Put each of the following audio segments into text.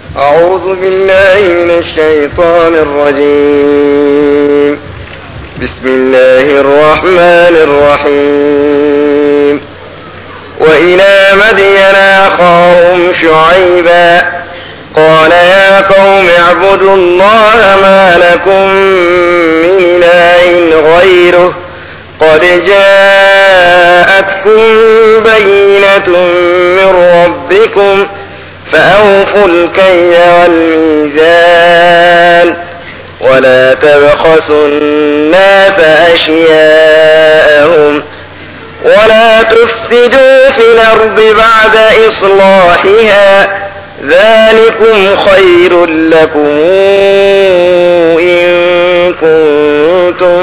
أعوذ بالله من الشيطان الرجيم بسم الله الرحمن الرحيم وإلى مدين أخاهم شعيبا قال يا قوم اعبدوا الله ما لكم من إله غيره قد جاءتكم بينة من ربكم فأوفوا الكي والميزان ولا تبخسوا الناس أشياءهم ولا تفسدوا في الأرض بعد إصلاحها ذلكم خير لكم إن كنتم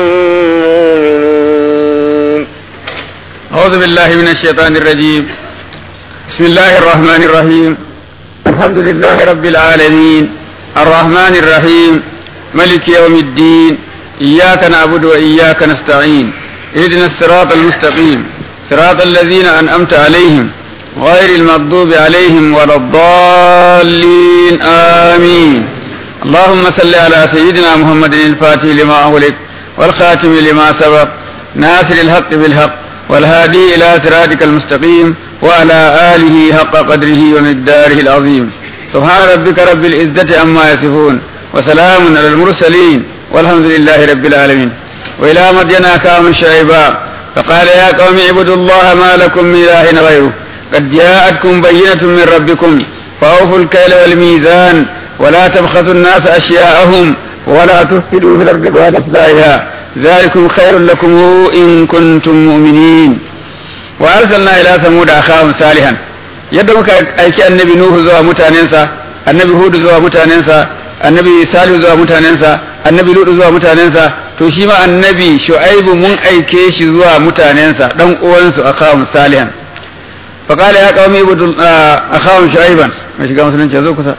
مؤمنين أعوذ بالله من الشيطان الرجيم بسم الله الرحمن الرحيم الحمد لله رب العالمين الرحمن الرحيم ملك يوم الدين إياك نعبد وإياك نستعين اهدنا الصراط المستقيم صراط الذين أنعمت عليهم غير المغضوب عليهم ولا الضالين آمين اللهم صل على سيدنا محمد الفاتح لما أغلق والخاتم لما سبق ناصر الحق بالحق والهادي إلى صراطك المستقيم وعلى آله حق قدره ومقداره العظيم سبحان ربك رب العزة عما يصفون وسلام على المرسلين والحمد لله رب العالمين وإلى مدين أخاهم شعيبا فقال يا قوم اعبدوا الله ما لكم من إله غيره قد جاءتكم بينة من ربكم فأوفوا الكيل والميزان ولا تبخسوا الناس أشياءهم ولا تفسدوا في الأرض بعد إصلاحها ذلكم خير لكم إن كنتم مؤمنين وأرسلنا إلى ثمود أخاهم صالحا yadda muka aiki annabi Nuhu zuwa mutanensa annabi Hudu zuwa mutanensa annabi Salihu zuwa mutanensa annabi Lutu zuwa mutanensa to shi ma annabi Shu'aibu mun aike shi zuwa mutanensa dan uwansu akhahum salihan fa qala ya qaumi ibudu akhahum shu'aiban mai shiga musulunci zo kusa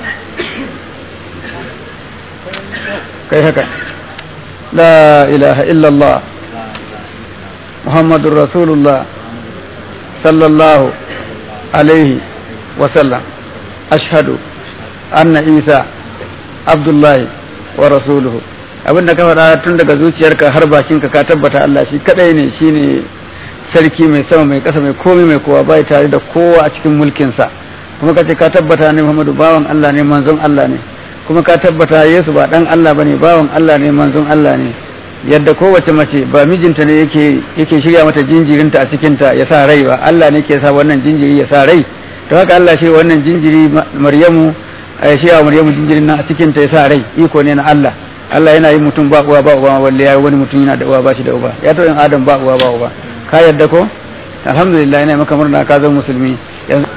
kai haka la ilaha illallah muhammadur rasulullah sallallahu alaihi wasallam ashhadu anna isa abdullahi wa rasuluhu abinda ka faɗa tun daga zuciyarka har bakinka ka tabbata Allah shi kadai ne shine sarki mai sama mai ƙasa mai komai mai kowa bai tare da kowa a cikin mulkinsa kuma ka ce ka tabbata ne Muhammadu bawan Allah ne manzon Allah ne kuma ka tabbata Yesu ba dan Allah bane bawan Allah ne manzon Allah ne yadda kowace mace ba mijinta ne yake yake shirya mata jinjirinta a cikinta ya sa rai ba Allah ne ke sa wannan jinjiri ya sa rai to haka Allah shi wannan jinjiri Maryamu ya shirya Maryamu jinjirin nan a cikinta ya sa rai iko ne na Allah Allah yana yin mutum ba uwa ba uba walle ya wani mutum yana da uwa ba shi da uba ya taɓa yin Adam ba uwa ba uba ka yadda ko alhamdulillah ina maka murna ka zama musulmi yanzu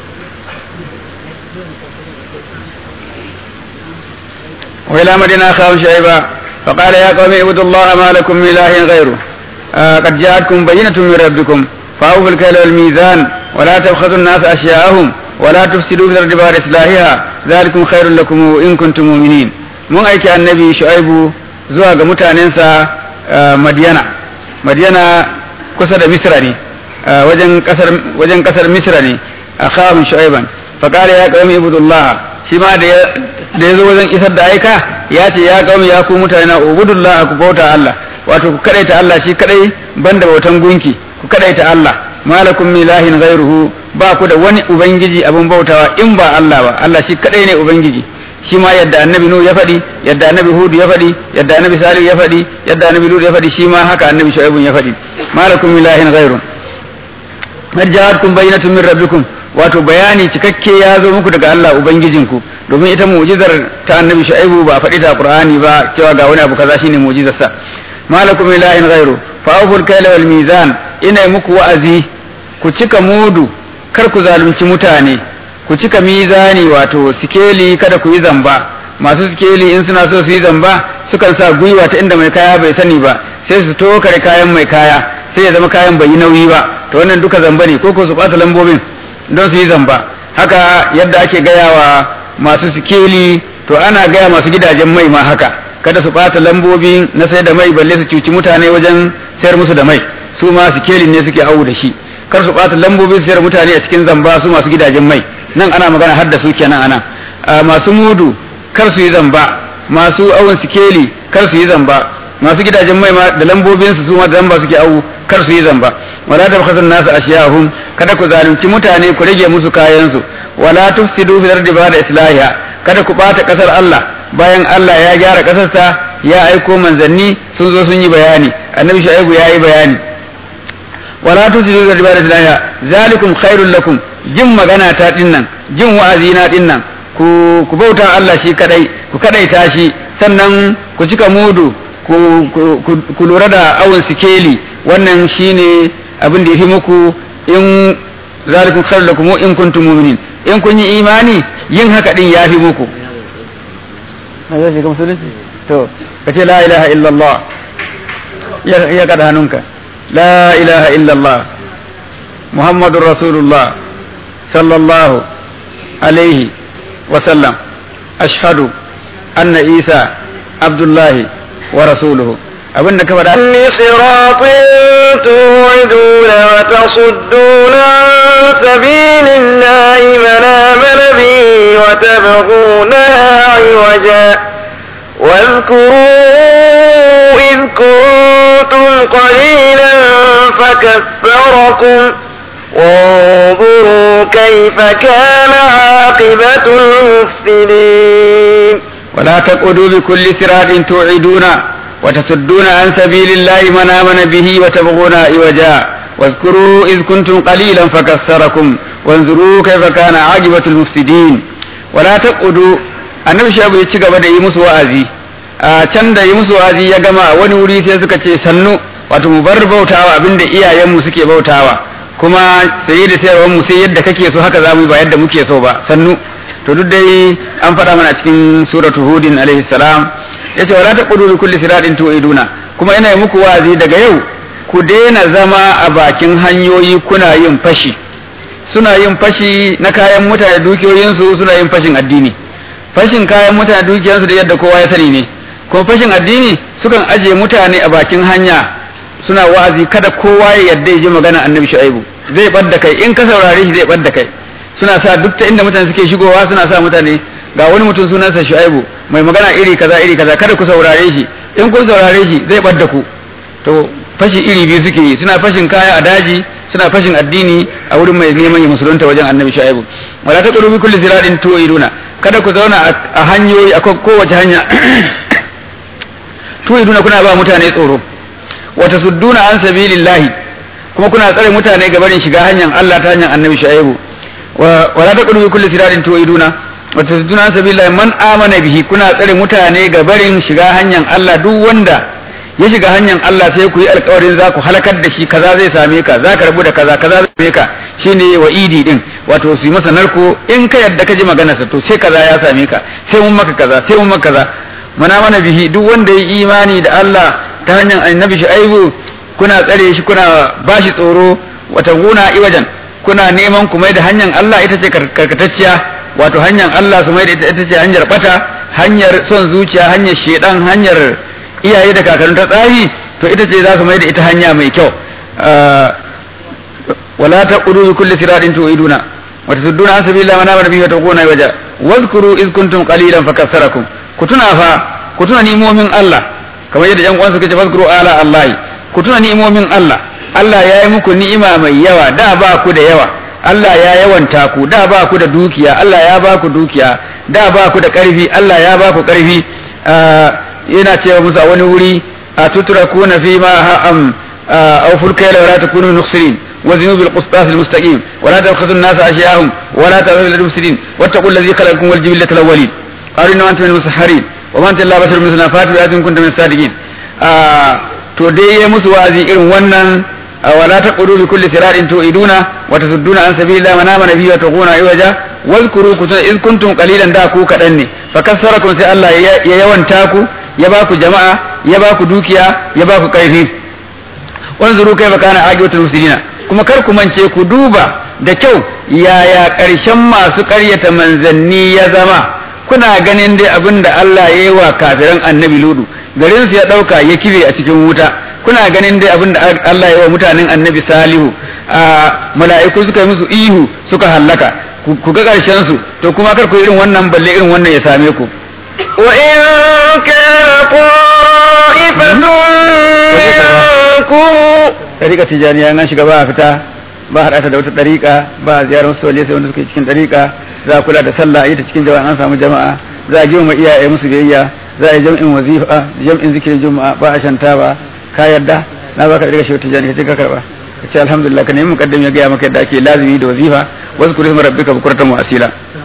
وإلى مدينة أخاهم شعيبا فقال يا قوم اعبدوا الله ما لكم من إله غيره آه قد جاءتكم بينة من ربكم فأوفوا الكيل والميزان ولا تبخسوا الناس أشياءهم ولا تفسدوا في الأرض بعد إصلاحها ذلكم خير لكم إن كنتم مؤمنين mun aiki annabi shu'aibu zuwa ga mutanensa madiyana madiyana kusa da misra ne wajen kasar wajen kasar misra ne akhahum shu'aiban fa qala ya qaumi ibudullah shi ma da da yazo wajen isar da aika ya ce ya qaumi ya ku mutane na ubudullah ku bauta Allah wato ku kadaita Allah shi kadai banda bautan gunki ku kadaita Allah malakum min ilahin ghairuhu ba ku da wani ubangiji abin bautawa in ba Allah ba Allah shi kadai ne ubangiji shi ma yadda annabi nuhu ya faɗi yadda annabi hudu ya faɗi yadda annabi salihu ya faɗi yadda annabi lut ya faɗi shi ma haka annabi shu'aibun ya faɗi malakum min ilahin ghairun qad ja'atkum bayyinatun min rabbikum wato bayani cikakke ya zo muku daga Allah ubangijinku domin ita mu'jizar ta annabi shu'aibu ba a faɗi ta qur'ani ba cewa ga wani abu kaza shine mu'jizar sa malakum min ilahin ghairu fa awful kayla wal mizan ina muku wa'azi ku cika mudu kar ku zalunci mutane ku cika mizani wato sikeli kada ku yi zamba masu sikeli in suna so su yi zamba sukan sa gwiwa ta inda mai kaya bai sani ba sai su tokare kayan mai kaya sai ya zama kayan bai yi nauyi ba to wannan duka zamba ne ko ko su ɓata lambobin don su yi zamba haka yadda ake gaya wa masu sikeli to ana gaya masu gidajen mai ma haka kada su ɓata lambobi na sai da mai balle su cuci mutane wajen sayar musu da mai su ma sikelin ne suke awu da shi kar su ɓata lambobin sayar mutane a cikin zamba su masu gidajen mai nan ana magana har da su kenan ana masu mudu kar su yi zamba masu awon sikeli kar su yi zamba masu gidajen mai ma da lambobin su ma zamba suke awu kar su yi zamba wala tabkhasun nasu ashiyahum kada ku zalunci mutane ku rage musu kayan su wala tufsidu fil ardi ba'da islahiha kada ku bata kasar Allah bayan Allah ya gyara kasarsa ya aiko manzanni sun zo sun yi bayani annabi shu'aibu ya yi bayani wala tufsidu fil ardi ba'da islahiha zalikum khairul lakum jin magana ta dinnan jin wa'azi na dinnan ku ku bauta Allah shi kadai ku kadaita shi sannan ku cika mudu ku lura da awon sikeli wannan shine abin da ya fi muku in zalikum khairul lakum in kuntum mu'minin in kun yi imani yin haka din ya fi muku zai shiga musulunci to ka ce la ilaha illallah ya kada hannunka la ilaha illallah muhammadur rasulullah sallallahu alaihi wa sallam ashhadu anna isa abdullahi wa rasuluhu abin da ka faɗa li siratin tu'iduna wa tasudduna an sabilillahi man amana bihi wa tabghunaha 'iwaja واذكروا إذ كنتم قليلا فكثركم وانظروا كيف كان عاقبة المفسدين ولا تقعدوا بكل صراط توعدون وتصدون عن سبيل الله من آمن به وتبغون عوجا واذكروا إذ كنتم قليلا فكثركم وانظروا كيف كان عاقبة المفسدين ولا تقعدوا annabi shabu ya ci gaba da yi musu wa'azi a can da yi musu wa'azi ya gama wani wuri sai suka ce sannu wato mu bar bautawa abinda iyayenmu suke bautawa kuma saye da sayarwar mu sai yadda kake so haka zamu yi ba yadda muke so ba sannu to duk dai an faɗa mana cikin suratu hudin alaihi salam yace wala taqudu bi kulli siratin tu'iduna kuma ina yi muku wa'azi daga yau ku daina zama a bakin hanyoyi kuna yin fashi suna yin fashi na kayan mutane dukiyoyinsu suna yin fashin addini fashin kayan mutane dukiyansu da yadda kowa ya sani ne kuma fashin addini sukan aje mutane a bakin hanya suna wa'azi kada kowa ya yadda ya ji magana annabi shu'aibu zai bar da kai in ka saurare shi zai bar da kai suna sa duk ta inda mutane suke shigowa suna sa mutane ga wani mutum sunansa shu'aibu mai magana iri kaza iri kaza kada ku saurare shi in kun saurare shi zai bar da ku to fashi iri biyu suke yi suna fashin kaya a daji suna fashin addini a wurin mai neman ya musulunta wajen annabi shu'aibu wala ta qulubi kulli siratin tu'iduna kada ku zauna a hanyoyi a kowace hanya tu'iduna kuna ba mutane tsoro wa tasudduna an sabilillahi kuma kuna tsare mutane ga barin shiga hanyar Allah ta hanyar annabi shu'aibu wala ta qulubi kulli siratin tu'iduna wa tasudduna an sabilillahi man amana bihi kuna tsare mutane ga barin shiga hanyar Allah duk wanda ya shiga hanyar Allah sai ku yi alkawarin za ku halakar da shi kaza zai same ka za ka rabu da kaza kaza zai same ka shine wa'idi din wato su yi masa narko in ka yadda ka ji maganarsa to sai kaza ya same ka sai mun maka kaza sai mun maka kaza mana mana bihi duk wanda ya imani da Allah ta hanyar annabi Shu'aibu kuna tsare shi kuna bashi tsoro wata guna iwajan kuna neman ku mai da hanyar Allah ita ce karkatacciya wato hanyar Allah su mai da ita ce hanyar bata hanyar son zuciya hanyar shedan hanyar iyaye da kakannin ta tsari to ita ce za su mai da ita hanya mai kyau wala taqudu bi kulli siratin tu'iduna wa tasudduna an sabilillahi wa amana bihi wa taquna waja wadhkuru iz kuntum qalilan fakassarakum ku tuna fa ku tuna ni'imomin Allah kamar yadda yan uwan suka ce wadhkuru ala Allah ku tuna ni'imomin Allah Allah ya yi muku ni'ima mai yawa da ba ku da yawa Allah ya yawanta ku da ba ku da dukiya Allah ya ba ku dukiya da ba ku da ƙarfi Allah ya ba ku ƙarfi yana cewa musu a wani wuri a tutura kuna fi ma ha'am aw fulka la wala takunu nukhsirin wa zinu bil qistas al mustaqim wa la tabkhasu an nas ashya'ahum wa la ta'budu lil mufsidin wattaqul ladhi khalaqakum wal jibillata al awwalin qalu inna antum min musahharin wa man talla basharun mithluna fatu bi ayatin kuntum min sadiqin to dai ya musu wa'azi irin wannan ولا تقولوا بكل صراط توئدون وتصدون عن سبيل الله من آمن به وتقون عوجا واذكروا إذ كنتم قليلا دا ku kaɗan ne fakasarakum sai Allah ya yawanta ku ya ba ku jama'a ya ba ku dukiya ya ba ku ƙarfi wanzuru kaifa kana aqibatul muslimina kuma kar ku mance ku duba da kyau yaya ƙarshen masu ƙaryata manzanni ya zama kuna ganin dai abin da Allah ya yi wa kafiran annabi ludu garin su ya ɗauka ya kibe a cikin wuta kuna ganin dai abin da Allah ya wa mutanen annabi salihu a mala'iku suka yi musu ihu suka hallaka ku ga karshen su to kuma kar ku irin wannan balle irin wannan ya same ku وإن كان طائفة منكم dariƙa tijaniya an shiga ba a fita ba haɗa ta da wata dariƙa ba a ziyarar wasu waje sai wanda suke cikin dariƙa za a kula da sallah a yi ta cikin jama'a an samu jama'a za a girma iyaye musu biyayya za a yi jam'in wazifa jam'in zikirin juma'a ba a shanta ba ka yarda na baka dariƙa shi tijani ka ce ka karba ka ce alhamdulillah ka nemi muqaddim ya gaya maka yadda ake lazimi da wazifa wasu kuri sama rabbika bukuratan wa asila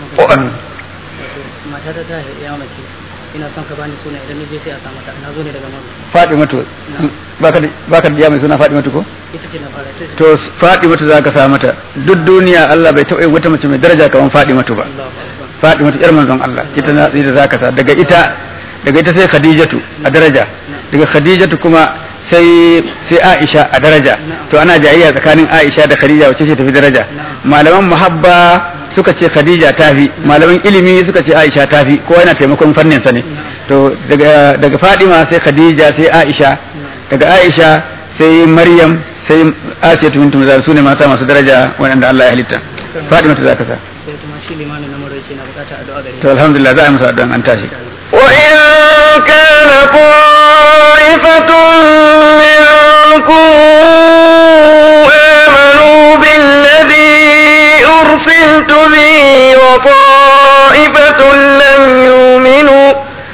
matata ta ya mace ina son ka bani suna idan je sai a samu ta na zo ne daga mama Fatimatu baka da baka da mai suna Fatimatu ko ita ce na fara ita ce to Fatimatu zaka sa mata duk duniya Allah bai taɓa yin wata mace mai daraja kamar Fatimatu ba Allahu akbar Fatimatu yar manzon Allah ita na ita zaka sa daga ita daga ita sai Khadijatu a daraja daga Khadijatu kuma sai sai Aisha a daraja to ana jayayya tsakanin Aisha da Khadija wacce ce tafi daraja malaman muhabba suka ce Khadija tafi malaman ilimi suka ce Aisha tafi kowa yana taimakon fannin sa ne to daga daga Fatima sai Khadija sai Aisha daga Aisha sai Maryam sai Asiya bintu Muzar sune mata masu daraja waɗanda Allah ya halitta Fatima ta zaka sa sai kuma shi limamin na murai ce na bukata addu'a gare to alhamdulillah za a yi musu addu'an an tashi وإن كان طائفة منكم آمنوا بالذي أرسلت به وطائفة لم يؤمنوا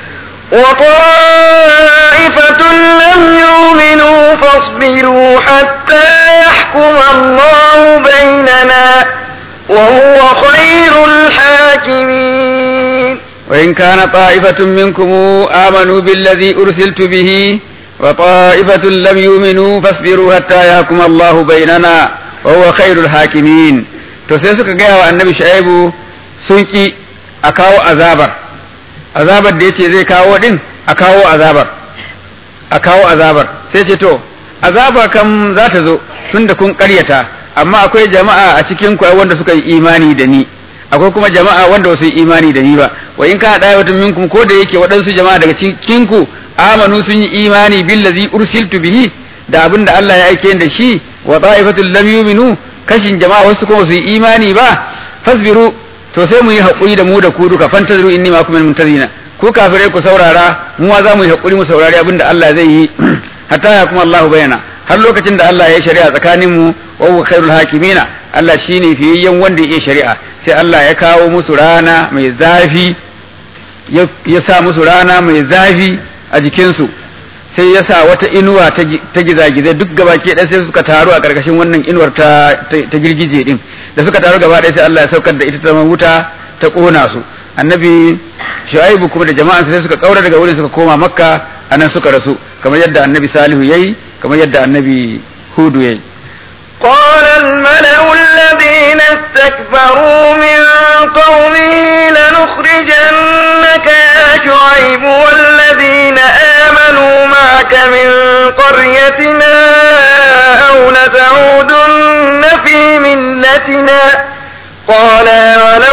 وطائفة لم يؤمنوا فاصبروا حتى يحكم الله بيننا وهو خير الحاكمين وإن كان طائفة منكم آمنوا بالذي أرسلت به وطائفة لم يؤمنوا فاصبروا حتى يحكم الله بيننا وهو خير الحاكمين to sai suka gaya wa annabi shu'aibu sun ki a kawo azabar azabar da yace zai kawo din a kawo azabar a kawo azabar sai ce to azaba kam za ta zo tunda kun karyata amma akwai jama'a a cikin ku wanda suka yi imani da ni akwai kuma jama'a wanda ba su yi imani da ni ba wa in kana daya wata minkum ko da yake waɗansu jama'a daga cikin ku amanu sun yi imani billazi ursiltu bihi da abin da Allah ya aike da shi wa ta'ifatul lam yu'minu kashin jama'a wasu kuma su yi imani ba fasbiru to sai mu yi haƙuri da mu da ku duka fantaziru inni ma kuma muntazina ku kafirai ku saurara mu ma za mu yi haƙuri mu saurari abin da Allah zai yi hatta ya kuma Allah bayana har lokacin da Allah ya yi shari'a tsakanin mu wa huwa khairul hakimina Allah shine fiyayyen wanda ya shari'a sai Allah ya kawo musu rana mai zafi ya sa musu rana mai zafi a jikinsu sai ya sa wata inuwa ta gizagizai duk gaba ke ɗaya sai suka taru a ƙarƙashin wannan inuwar ta girgije din da suka taru gaba ɗaya sai Allah ya saukar da ita ta wuta ta ƙona su annabi shu'aibu kuma da jama'an sai suka kaura daga wurin suka koma makka anan suka rasu kamar yadda annabi salihu yayi kamar yadda annabi hudu yayi قال الملأ الذين استكبروا من قومه لنخرجنك يا شعيب والذين آمنوا معك من قريتنا أو لتعودن في ملتنا قال ولو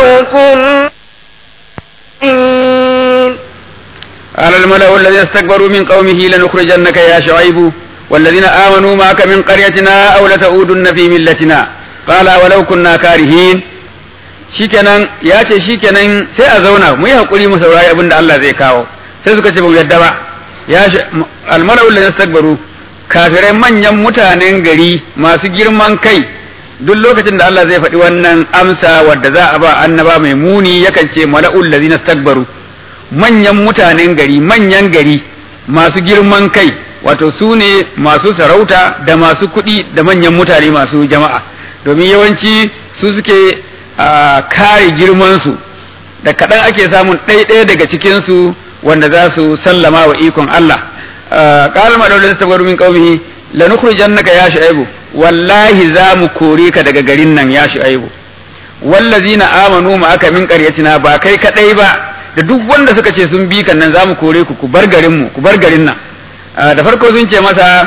كنت قال الملأ الذين استكبروا من قومه لنخرجنك يا شعيب والذين آمنوا معك من قريتنا أو لتعودن في ملتنا قال ولو كنا كارهين shikenan ya ce shikenan sai a zauna mu yi hakuri mu saurari abin da Allah zai kawo sai suka ce ba mu yadda ba ya almara'ul ladina istakbaru kafirai manyan mutanen gari masu girman kai duk lokacin da Allah zai faɗi wannan amsa wadda za a ba annaba mai muni yakan ce mala'ul ladina istakbaru manyan mutanen gari manyan gari masu girman kai wato su ne masu sarauta da masu kuɗi da manyan mutane masu jama'a domin yawanci su suke kare girmansu da kaɗan ake samun ɗaiɗaya daga cikinsu wanda za su sallama wa ikon Allah ƙalar maɗaurin sabar min ƙaumihi lanukhrijannaka ya shu'aibu wallahi za mu kore ka daga garin nan ya shu'aibu wallazina amanu ma aka min qaryatina ba kai kadai ba da duk wanda suka ce sun bi kan nan za mu kore ku ku bar garin mu ku bar garin nan da farko sun ce masa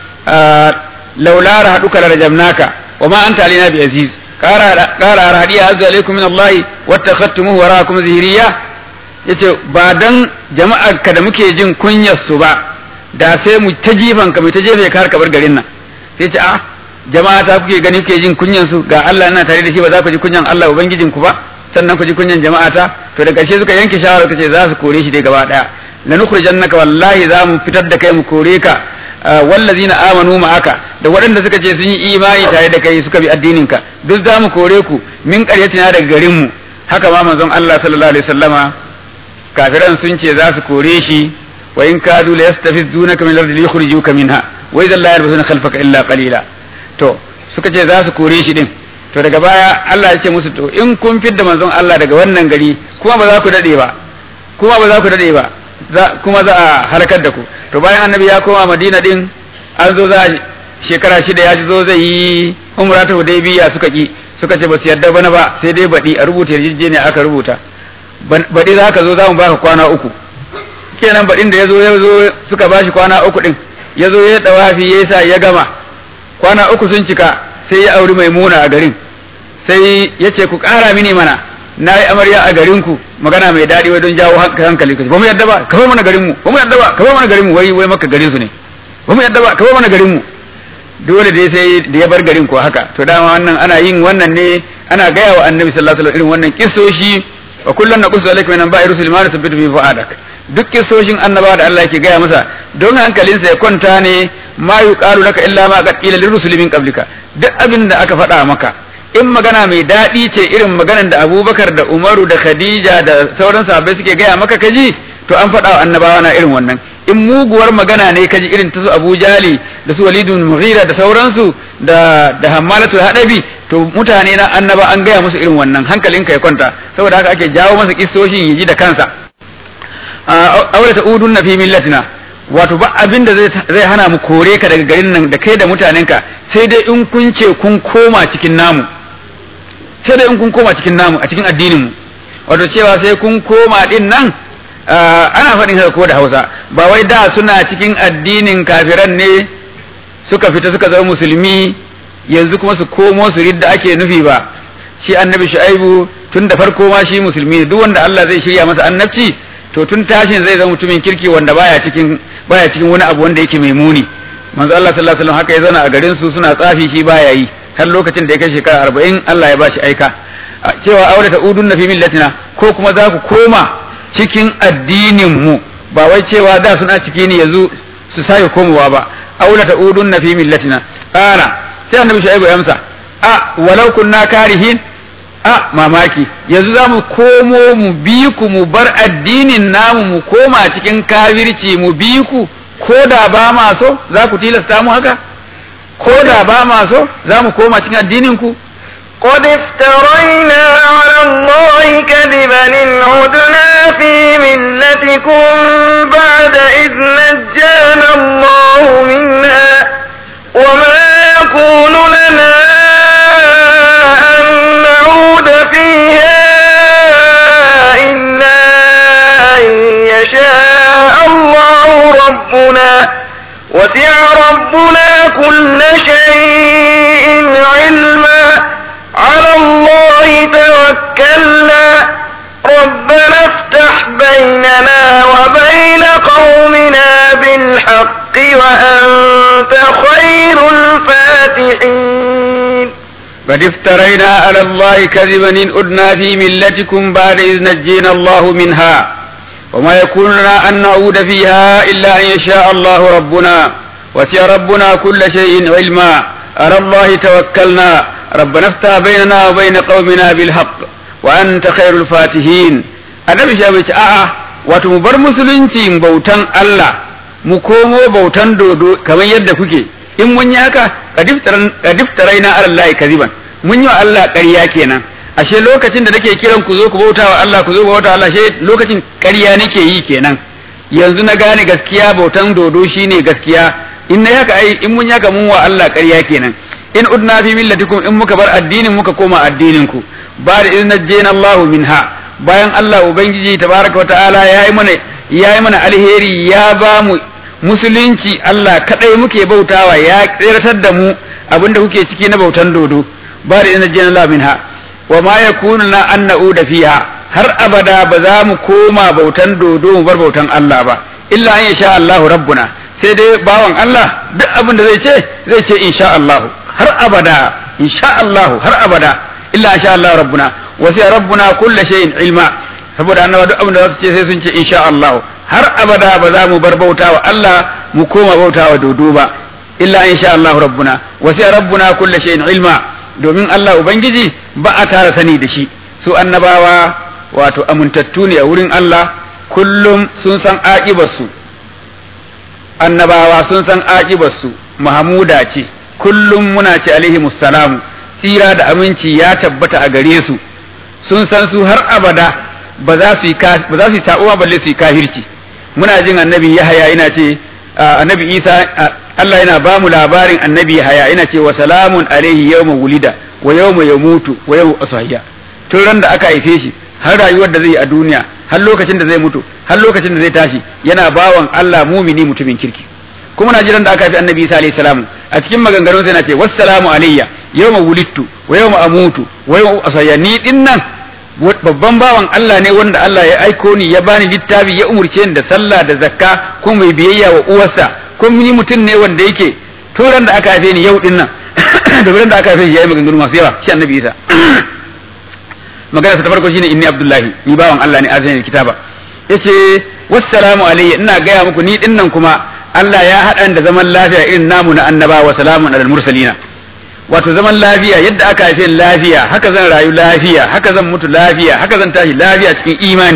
laula rahaduka la rajamnaka wa ma anta alina bi aziz qara qara rahadiya azza alaikum min allahi wattakhadtumuhu waraakum zihriya yace ba dan jama'ar ka da muke jin kunyar su ba da sai mu ta jifan ka mu ta jefe ka har ka bar garin nan sai ce ah jama'a ta kuke gani kuke jin kunyan su ga Allah ina tare da shi ba za ku ji kunyan Allah ubangijin ku ba sannan ku ji kunyan jama'a ta to da ƙarshe suka yanke shawara kace za su kore shi dai gaba daya lanukhrijannaka wallahi za mu fitar da kai mu kore ka wallazina amanu ma'aka da waɗanda suka ce sun yi imani tare da kai suka bi addinin ka duk za mu kore ku min ƙaryatina daga garin mu haka ma manzon Allah sallallahu alaihi wasallama kafiran sun ce za su kore shi wa in kadu la yastafizunaka min al-ardi yukhrijuka minha wa idhan la yarbuna khalfaka illa qalila to suka ce za su kore shi din to daga baya Allah ya ce musu to in kun fidda manzon Allah daga wannan gari kuma ba za ku dade ba kuma ba za ku dade ba kuma za a halakar da ku to bayan annabi ya koma Madina din an zo za shekara shida ya zo zai yi umra ta Hudaybiya suka ki suka ce ba su yarda bana ba sai dai baɗi a rubuta yarjejeniya aka rubuta baɗi za ka zo za mu baka kwana uku kenan baɗin da ya zo ya zo suka bashi kwana uku ɗin ya zo ya ɗawafi ya sa ya gama kwana uku sun cika sai ya auri maimuna a garin sai ya ce ku ƙara mini mana na yi amarya a garin ku magana mai daɗi wai don jawo hankali ba mu yadda ba ka bar mana garin mu ba mu yadda ba ka bar mana garin mu wai wai maka garin su ne ba mu yadda ba ka bar mana garin mu dole dai sai da ya bar garin ko haka to dama wannan ana yin wannan ne ana gaya wa annabi sallallahu alaihi wasallam irin wannan kissoshi wa kullun naqussu alayka min anba'i rusul ma nusabbitu bi fa'adak duk kissoshin annaba da Allah yake gaya masa don hankalinsa ya kwanta ne ma yuqalu laka illa ma qad qila lirrusuli min qablika duk abin da aka faɗa maka in magana mai daɗi ce irin maganar da Abubakar da Umaru da Khadija da sauran sahabbai suke gaya maka kaji to an faɗa wa annabawa na irin wannan in muguwar magana ne kaji irin ta su Abu Jali da su Walidun Mughira da sauransu da da Hammalatu Hadabi to mutane na annaba an gaya musu irin wannan hankalinka ya kwanta saboda haka ake jawo masa kissoshin yaji da kansa aure ta udun na fi millatina wato ba abin da zai hana mu kore ka daga garin nan da kai da mutanenka sai dai in kun ce kun koma cikin namu sai dai in kun koma cikin namu a cikin addinin mu wato cewa sai kun koma din nan ana faɗin haka ko da Hausa ba wai da suna cikin addinin kafiran ne suka fita suka zama musulmi yanzu kuma su komo su ridda ake nufi ba shi annabi shu'aibu tun da farko ma shi musulmi duk wanda Allah zai shirya masa annabci to tun tashin zai zama mutumin kirki wanda baya cikin baya cikin wani abu wanda yake mai muni manzo Allah sallallahu alaihi wasallam haka ya zauna a garin su suna tsafi shi baya yi har lokacin da ya kai shekara arba'in Allah ya bashi aika cewa aure ta udun na fi millatina ko kuma za ku koma cikin addinin mu ba wai cewa da suna ciki ne yanzu su sake komowa ba aure ta udun na fi millatina kana sai annabi shaibu ya amsa a walau kunna karihin a mamaki yanzu za mu komo mu bi ku mu bar addinin namu mu koma cikin kafirci mu bi ku ko da ba ma so za ku tilasta mu haka ko da ba ma so za mu koma cikin addinin ku قد افترينا على الله كذبا إن عدنا في ملتكم بعد إذ نجانا الله منها وما يكون لنا أن نعود فيها إلا أن يشاء الله ربنا وسع ربنا كل شيء علما على الله توكلنا ربنا افتح بيننا وبين قومنا بالحق وأنت خير الفاتحين قد افترينا على الله كذبا إن أدنا في ملتكم بعد إذ نجينا الله منها وما يكون لنا أن نعود فيها إلا أن يشاء الله ربنا وسع ربنا كل شيء علما على الله توكلنا ربنا افتح بيننا وبين قومنا بالحق وأنت خير الفاتحين annabi shi bai ce a'a wato mu bar musulunci bautan Allah mu komo bautan dodo kamar yadda kuke in mun yi haka kadiftarai na Allah kaziban mun yi wa Allah ƙarya kenan ashe lokacin da nake kiran ku zo ku bauta wa Allah ku zo bauta wa Allah ashe lokacin ƙarya nake yi kenan yanzu na gane gaskiya bautan dodo shine gaskiya in na haka ai in mun haka mun wa Allah ƙarya kenan in udna fi millatikum in muka bar addinin muka koma addinin ku ba da in najjayna Allah minha bayan Allah ubangiji tabaraka wa ta'ala yayi mana yayi mana alheri ya ba mu musulunci Allah kadai muke bautawa ya tsiratar da mu abinda kuke ciki na bautan dodo ba da in najjayna Allah minha wa ma yakunu na an na'uda fiha har abada ba za mu koma bautan dodo mu bar bautan Allah ba illa an yasha Allahu rabbuna sai dai bawan Allah duk abin da zai ce zai ce insha Allah har abada insha Allah har abada illa insha Allah rabbuna wasiya rabbuna kullu shay'in ilma saboda annaba duk abin da za su ce sai sun ce insha Allah har abada ba za mu bar bautawa Allah mu koma bautawa dodo ba illa insha Allah rabbuna wasiya rabbuna kullu shay'in ilma domin Allah ubangiji ba a tara sani da shi su annabawa wato amintattu ne a wurin Allah kullum sun san aƙibarsu annabawa sun san aƙibarsu mahamuda ce kullum muna ce alaihi mussalamu tsira da aminci ya tabbata a gare su sun san su har abada ba za su yi ba za su yi ta'uwa balle su yi kafirci muna jin annabi Yahaya yana ce annabi Isa Allah yana ba mu labarin annabi Yahaya yana ce wa salamun alaihi yawma wulida wa yawma yamutu wa yawma asahiyya tun ran da aka haife shi har rayuwar da zai yi a duniya har lokacin da zai mutu har lokacin da zai tashi yana bawan Allah mumini mutumin kirki kuma na jiran da aka haifi annabi Isa alaihi salamu a cikin maganganun sai na ce wassalamu alayya yawma wulidtu wa yawma amutu wa yawma asahiyya ni dinnan babban bawan Allah ne wanda Allah ya aiko ni ya bani littafi ya umurce ni da sallah da zakka ko mai biyayya wa uwarsa ko ni mutum ne wanda yake turan da aka haife ni yau din nan da ran da aka haife shi yayi maganganu masu yawa shi annabi Isa magana ta farko shine inni abdullahi ni bawan Allah ne azani kitaba yace wassalamu alayya ina gaya muku ni din nan kuma Allah ya haɗa da zaman lafiya irin namu na annabawa wa salamun alal mursalina wato zaman lafiya yadda aka haife lafiya haka zan rayu lafiya haka zan mutu lafiya haka zan tashi lafiya cikin imani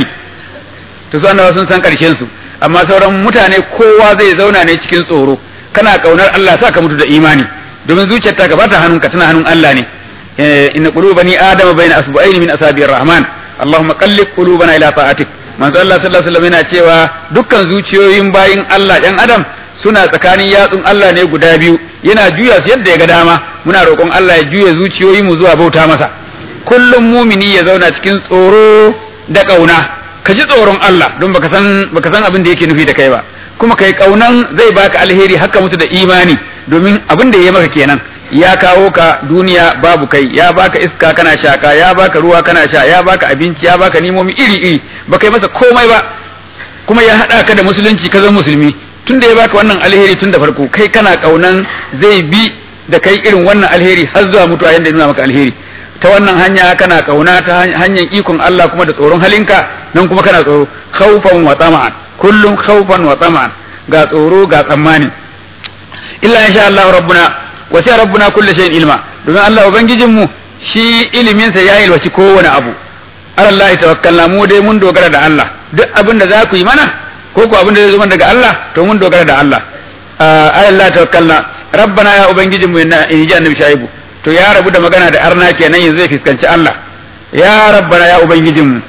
to su annabawa sun san karshen su amma sauran mutane kowa zai zauna ne cikin tsoro kana kaunar Allah sa ka mutu da imani domin zuciyarta ka bata hannunka tana hannun Allah ne inna qulubani adama bayna asbu'aini min asabi'ir rahman allahumma qallib qulubana ila ta'atik manzo Allah sallallahu alaihi wasallam yana cewa dukkan zuciyoyin bayin Allah ɗan adam suna tsakanin yatsun Allah ne guda biyu yana juya su yadda ya ga dama muna roƙon Allah ya juya zuciyoyi mu zuwa bauta masa kullum mumini ya zauna cikin tsoro da ƙauna ka ji tsoron Allah don baka san baka san abin da yake nufi da kai ba kuma kai ƙaunan zai baka alheri haka mutu da imani domin abin da ya maka kenan ya kawo ka duniya babu kai ya baka iska kana shaka ya baka ruwa kana sha ya baka abinci ya baka nimomi iri iri baka yi masa komai ba kuma ya haɗa ka da musulunci ka zama musulmi tun da ya baka wannan alheri tun da farko kai kana kaunan zai bi da kai irin wannan alheri har zuwa mutuwa yanda ya nuna maka alheri ta wannan hanya kana kauna ta hanyar ikon Allah kuma da tsoron halinka nan kuma kana tsoro khawfan wa tama'an kullum khawfan wa tama'an ga tsoro ga tsammani illa insha Allah rabbuna wa sai rabbuna kullu shay'in ilma domin Allah ubangijin mu shi ilimin sa ya ilwaci kowane abu Allah tawakkalna mu dai mun dogara da Allah duk abin da za ku yi mana ko ko abin da zai zo daga Allah to mun dogara da Allah Allah tawakkalna rabbana ya ubangijin mu in ji annabi shaibu to ya rabu da magana da arna kenan yanzu zai fiskanci Allah ya rabbana ya ubangijin mu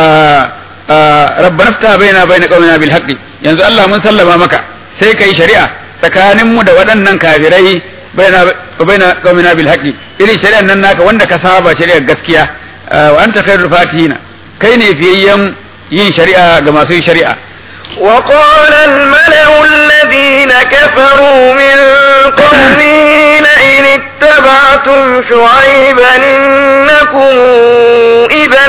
rabbana fta baina baina qaumina bil haqqi yanzu Allah mun sallama maka sai kai shari'a tsakanin mu da waɗannan kafirai baina baina qaumina bil haqqi irin shari'an nan naka wanda ka saba shari'ar gaskiya wa anta khairul fatihina kai ne fiyayyen yin shari'a ga masu shari'a وقال الملأ الذين كفروا من قومه لئن اتبعتم شعيبا إنكم إذا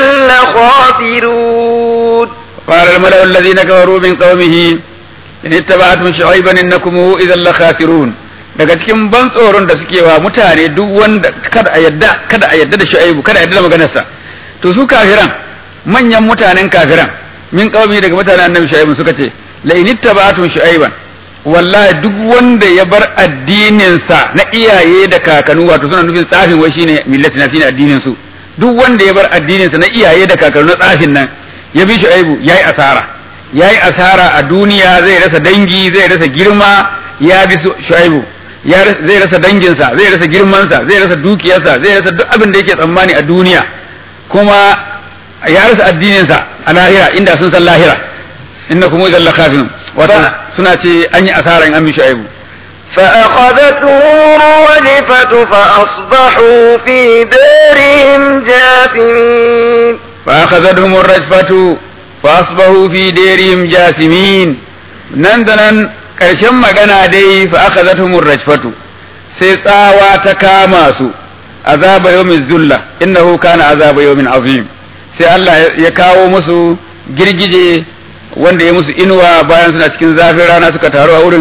لخاسرون قال الملأ الذين كفروا من قومه إن اتبعتم شعيبا إنكم إذا لخاسرون daga cikin ban tsoron da suke wa mutane duk wanda kada a yadda kada a yadda da shu'aibu kada a yadda da maganarsa to su kafiran manyan mutanen kafiran min qaumi daga mutanen annabi shu'aibu suka ce la in ittaba'tum shu'aiban wallahi duk wanda ya bar addinin sa na iyaye da kakanu wato suna nufin tsafin wai shine millati na shine addinin su duk wanda ya bar addinin sa na iyaye da kakanu na tsafin nan ya bi shu'aibu yayi asara yayi asara a duniya zai rasa dangi zai rasa girma ya bi shu'aibu ya zai rasa danginsa zai rasa girmansa zai rasa dukiyarsa zai rasa duk abin da yake tsammani a duniya kuma ya rasa addininsa a lahira inda sun san lahira inna kuma idan lakafin wato suna ce an yi asara in an bi shu'aibu فأخذتهم الرجفة فأصبحوا في دارهم جاثمين فأخذتهم الرجفة فأصبحوا في دارهم جاثمين نندنا ƙarshen magana dai fa aka zata rajfatu sai tsawa ta kama su azaba yawmin zulla innahu kana azaba yawmin azim sai Allah ya kawo musu girgije wanda ya musu inuwa bayan suna cikin zafin rana suka taru a wurin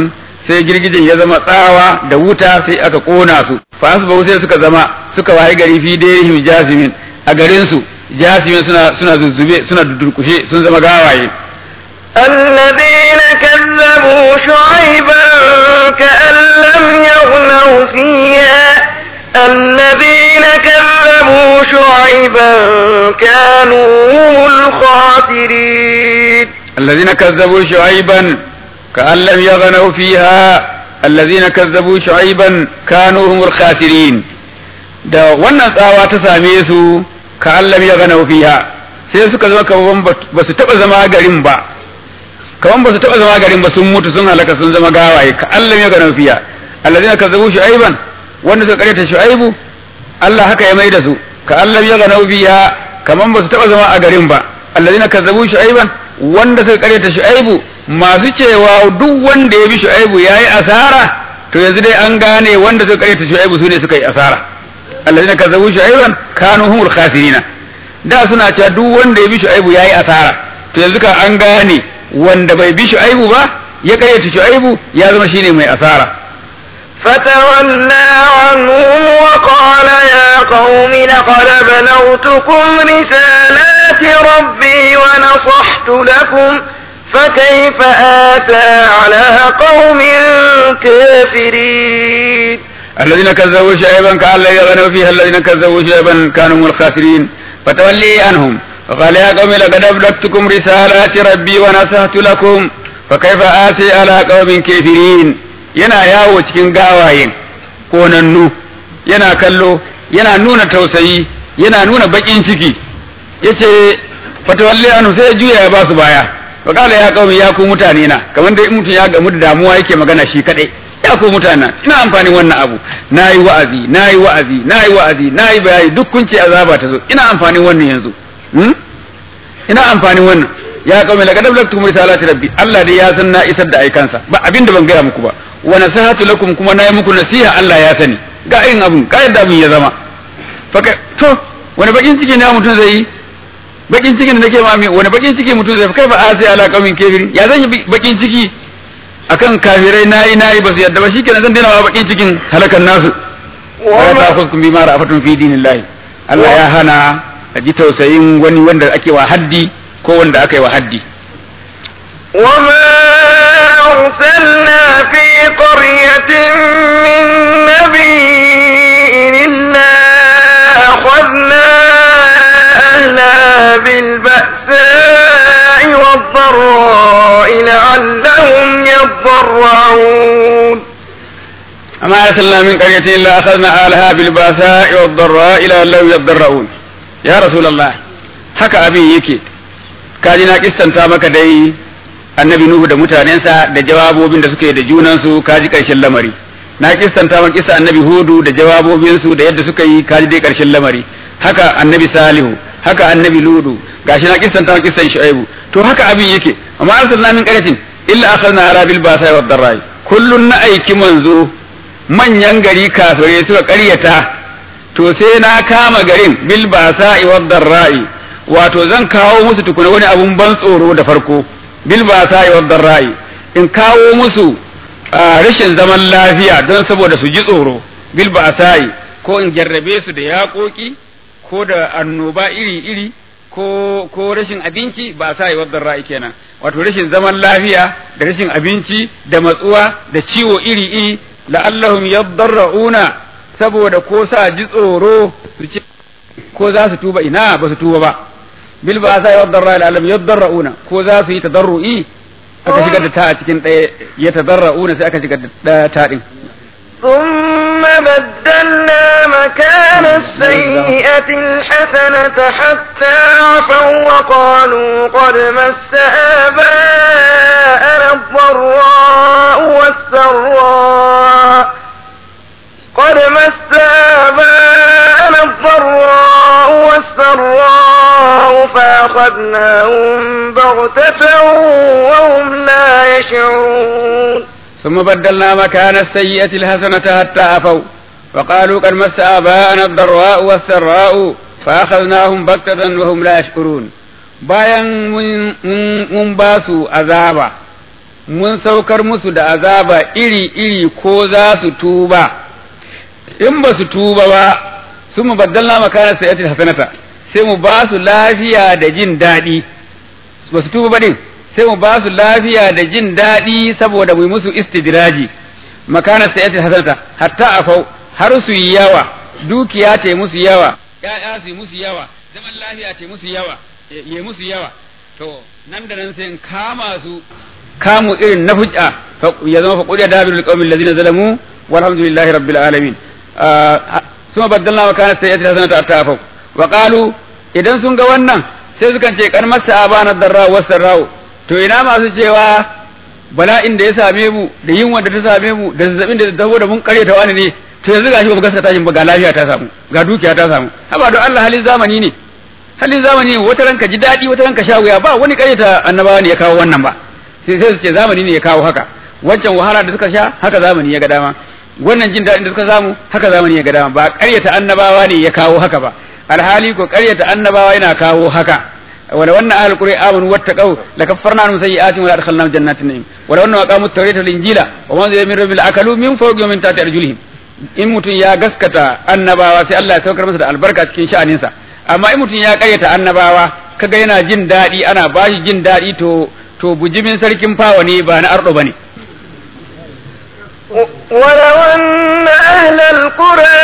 sai girgijin ya zama tsawa da wuta sai aka kona su fa asbahu sai suka zama suka waye gari fi dairihim jasimin a garin su jasimin suna suna zuzzube suna durkushe sun zama gawaye الذين كذبوا شعيبا كأن لم يغنوا فيها الذين كذبوا شعيبا كانوا هم الخاسرين الذين كذبوا شعيبا كأن لم يغنوا فيها الذين كذبوا شعيبا كانوا هم الخاسرين da wannan tsawa ta same su ka Allah ya gana fiha sai suka zama kaman ba su taba zama garin ba kaman ba su taba zama garin ba sun mutu sun halaka sun zama gawaye ka Allah ya gana fiha allazina kazzabu shu'aiban wanda suka karyata shu'aibu Allah haka ya mai da su ka Allah ya gana fiha kaman ba su taba zama a garin ba allazina kazzabu shu'aiban wanda suka karyata shu'aibu masu cewa duk wanda ya bi shu'aibu yayi asara to yanzu dai an gane wanda suka karyata shu'aibu su ne suka yi asara allazina kazzabu shu'aiban kanu humul khasirina da suna cewa duk wanda ya bi shu'aibu yayi asara to yanzu ka an gane wanda bai bi shu'aibu ba ya karyata shu'aibu ya zama shine mai asara فتولى عنهم وقال يا قوم لقد بلغتكم رسالات ربي ونصحت لكم فكيف آتى على قوم كافرين الذين كذبوا شعيبا كأن لا يغنوا فيها الذين كذبوا شعيبا كانوا هم الخاسرين فتولي عنهم وقال يا قوم لقد أبلغتكم رسالات ربي ونصحت لكم فكيف آتي على قوم كافرين yana yawo cikin gawayen konannu yana kallo yana nuna tausayi yana nuna bakin ciki yace fatawalli anu sai juya ya basu baya fa kala ya qaumi ya ku mutane na kamar dai mutum ya gamu da damuwa yake magana shi kadai ya ku mutane ina amfanin wannan abu nayi wa'azi nayi wa'azi nayi wa'azi nayi bayani duk kun ce azaba ta zo ina amfanin wannan yanzu hmm? ina amfanin wannan ya qaumi laqad ablagtukum risalati rabbi Allah dai ya san na isar da aikansa ba abinda ban gaya muku ba wa nasihatu lakum kuma nayi muku nasiha Allah ya sani ga irin abun ga yadda abun ya zama faka to wani bakin ciki ne mutum zai yi bakin cikin da nake mami wani bakin ciki mutum zai kai ba a sai ala kaumin kafiri ya zan yi bakin ciki akan kafirai nayi nayi ba su yadda ba shikenan zan daina bakin cikin halakan nasu wala ta'khudhukum bima ra'afatun fi dinillahi Allah ya hana a ji tausayin wani wanda ake wa haddi ko wanda aka yi wa haddi وما أرسلنا في قرية من نبي إلا أخذنا أهلها بالبأساء والضراء لعلهم يضرعون أما أرسلنا من قرية إلا أخذنا أهلها بالبأساء والضراء لعلهم يضرعون يا رسول الله haka abin yake kaji na kissanta maka dai annabi Nuhu da mutanensa da jawabobin da suke da junansu kaji karshen lamari na kissanta maka kissa annabi Hudu da jawabobinsu da yadda suka yi kaji dai karshen lamari haka annabi Salihu haka annabi Ludu gashi na kissanta maka kissan Shu'aibu to haka abin yake amma arsalna min qaryatin illa akhadna ala bil ba'sa wad darrai kullun na aiki manzo manyan gari kafirai suka ƙaryata to sai na kama garin bil ba'sa wad darrai wato zan kawo musu tukuna wani abun ban tsoro da farko bil ba'sa wad darrai in kawo musu rashin zaman lafiya don saboda su ji tsoro bil ba'sa ko in jarrabe su da yaƙoƙi ko da annoba iri-iri ko ko rashin abinci ba sa yi wadda ra'ayi kenan wato rashin zaman lafiya da rashin abinci da matsuwa da ciwo iri-iri la'allahum yaddarra'una saboda ko sa ji tsoro su ci ko za su tuba ina ba su tuba ba bil ba sa yi wadda ra'ayi la'allahum yaddarra'una ko za su yi tadarru'i aka shigar da ta a cikin ɗaya ya tadarra'una sai aka shigar da ta ɗin ثم بدلنا مكان السيئة الحسنة حتى عفوا وقالوا قد مس آباءنا الضراء والسراء قد مس آباءنا الضراء والسراء فأخذناهم بغتة وهم لا يشعرون ثم بدلنا مكان السيئة الحسنة حتى عفوا وقالوا قد مس آباءنا الضراء والسراء فأخذناهم بغتة وهم لا يشعرون bayan mun ba su azaba mun saukar musu da azaba iri-iri ko za su tuba in ba su tuba ba su mu baddalna makana sayati hasanata sai mu ba su lafiya da jin daɗi ba su tuba ba din sai mu ba su lafiya da jin daɗi saboda mu yi musu istidraji makana sayati hasanata hatta afau har su yi yawa dukiya ta yi musu yawa ya'ya su yi musu yawa zaman lafiya ta yi musu yawa ya musu yawa to nan da nan sai in kama su kamu irin na hujja ya zama faƙuɗi da dabirul qaumin ladina zalamu walhamdulillahi rabbil alamin suma baddalna wa kana sayyati hasanata attafau wa qalu idan sun ga wannan sai sukan ce kar masa abana darra wa sarrau to ina masu cewa bala'in da ya same mu da yunwa da ta same mu da zazzabin da ta taho da mun karyata wani ne to yanzu gashi ba mu gaskata shi ba ga lafiya ta samu ga dukiya ta samu haba don Allah halin zamani ne halin zamani ne wata ranka ji daɗi wata ranka sha wuya ba wani karyata annabawa ne ya kawo wannan ba sai sai su ce zamani ne ya kawo haka wancan wahala da suka sha haka zamani ya ga dama wannan jin daɗin da suka samu haka zamani ya ga dama ba ƙaryata annabawa ne ya kawo haka ba alhali ko ƙaryata annabawa yana kawo haka wala wannan ahlul qur'an amanu wattaqau lakaffarna anhum sayyi'atihim wa adkhalnahum jannatin na'im wala wannan aqamut tawrata wal injila wa man zai min rabbil akalu min fawqi wa min tahti arjulihim in mutum ya gaskata annabawa sai Allah ya saukar masa da albarka cikin sha'aninsa amma in mutum ya ƙaryata annabawa kaga yana jin daɗi ana bashi jin daɗi to to bujimin sarkin fawa ne ba na ardo bane ولو أن أهل القرى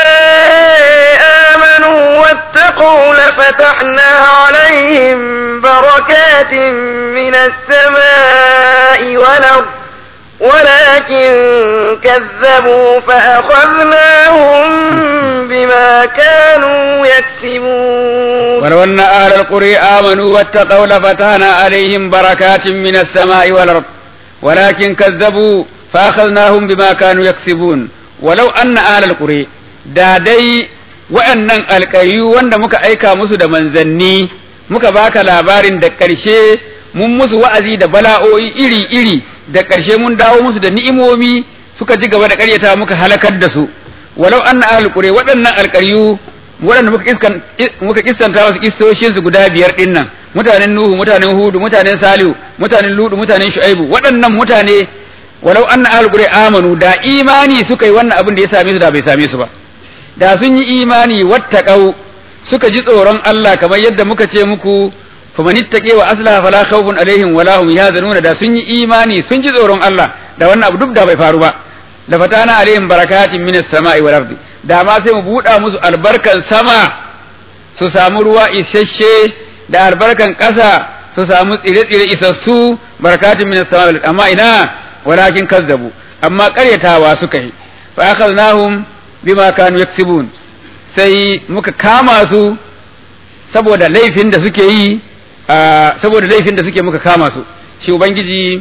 آمنوا واتقوا لفتحنا عليهم بركات من السماء والأرض ولكن كذبوا فأخذناهم بما كانوا يكسبون ولو أن أهل القرى آمنوا واتقوا لفتحنا عليهم بركات من السماء والأرض ولكن كذبوا فأخذناهم بما كانوا يكسبون ولو أن أهل القرى da dai wa'annan alƙayu wanda muka aika musu da manzanni muka baka labarin da ƙarshe mun musu wa'azi da bala'o'i iri-iri da ƙarshe mun dawo musu da ni'imomi suka ji gaba da ƙaryata muka halakar da su walau anna ahlul qura waɗannan alƙaryu waɗanda muka iskan muka kissanta wasu kissoshin su guda biyar din nan mutanen nuhu mutanen hudu mutanen salihu mutanen ludu mutanen shu'aibu waɗannan mutane walau anna ahlul qura amanu da imani suka yi wannan abin da ya same su da bai same su ba da sun yi imani wattaqau suka ji tsoron Allah kamar yadda muka ce muku faman ittaqi wa aslaha fala khawfun alaihim wala hum yahzanuna da sun yi imani sun ji tsoron Allah da wannan abu duk da bai faru ba la fatana alaihim barakatin minas sama'i wal ardi da ma sai mu buɗa musu albarkan sama su samu ruwa isasshe da albarkan ƙasa su samu tsire-tsire isassu barakatin minas sama'i wal ardi amma ina walakin kazzabu amma ƙaryatawa suka yi fa akhadnahum bima kanu yaksibun sai muka kama su saboda laifin da suke yi saboda laifin da suke muka kama su shi ubangiji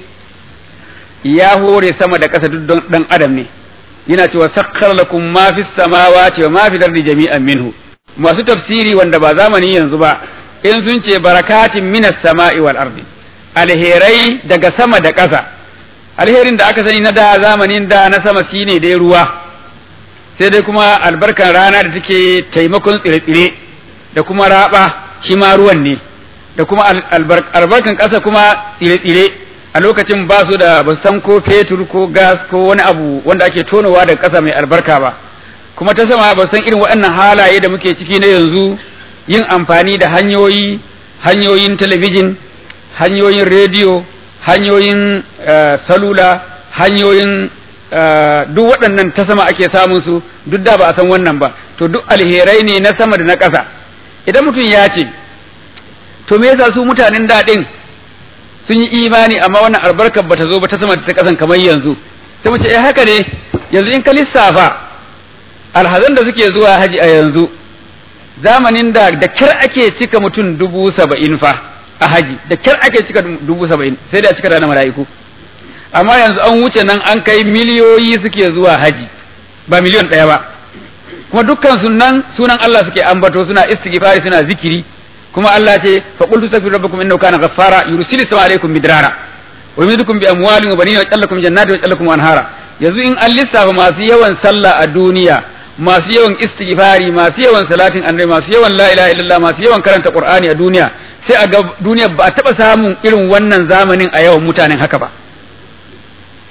ya hore sama da ƙasa duk don dan adam ne yana cewa sakkar lakum ma fis samawati wa ma fil ardi jami'an minhu masu tafsiri wanda ba zamani yanzu ba in sun ce barakatin minas sama'i wal ardi alherai daga sama da ƙasa alherin da aka sani na da zamanin da na sama shine dai ruwa sai dai kuma albarkan rana da take taimakon tsire-tsire da kuma raba shi ma ruwan ne da kuma albarkan ƙasa kuma tsire-tsire a lokacin ba su da ba san ko fetur ko gas ko wani abu wanda ake tonowa da ƙasa mai albarka ba kuma ta sama ba san irin waɗannan halaye da muke ciki na yanzu yin amfani da hanyoyi hanyoyin talabijin hanyoyin rediyo hanyoyin salula hanyoyin duk waɗannan ta sama ake samun su duk da ba a san wannan ba to duk alherai ne na sama da na ƙasa idan mutum ya ce to me yasa su mutanen daɗin sun yi imani amma wannan albarkar bata zo ba ta sama da ta ƙasan kamar yanzu sai mu ce eh haka ne yanzu in ka lissafa alhazan da suke zuwa haji a yanzu zamanin da da kyar ake cika mutum dubu saba'in fa a haji da kyar ake cika dubu saba'in sai da cika da mala'iku amma yanzu an wuce nan an kai miliyoyi suke zuwa haji ba miliyon ɗaya ba kuma dukkan sunan sunan Allah suke ambato suna istighfari suna zikiri kuma Allah ce fa qultu astaghfiru rabbakum innahu kana ghaffara yursilu sama alaikum midrara wa yumdidukum bi amwalin wa banina wa yajalukum jannatin wa yajalukum anhara yanzu in an lissafa masu yawan sallah a duniya masu yawan istighfari masu yawan salatin annabi masu yawan la ilaha illallah masu yawan karanta qur'ani a duniya sai a ga duniya ba a taba samun irin wannan zamanin a yawan mutanen haka ba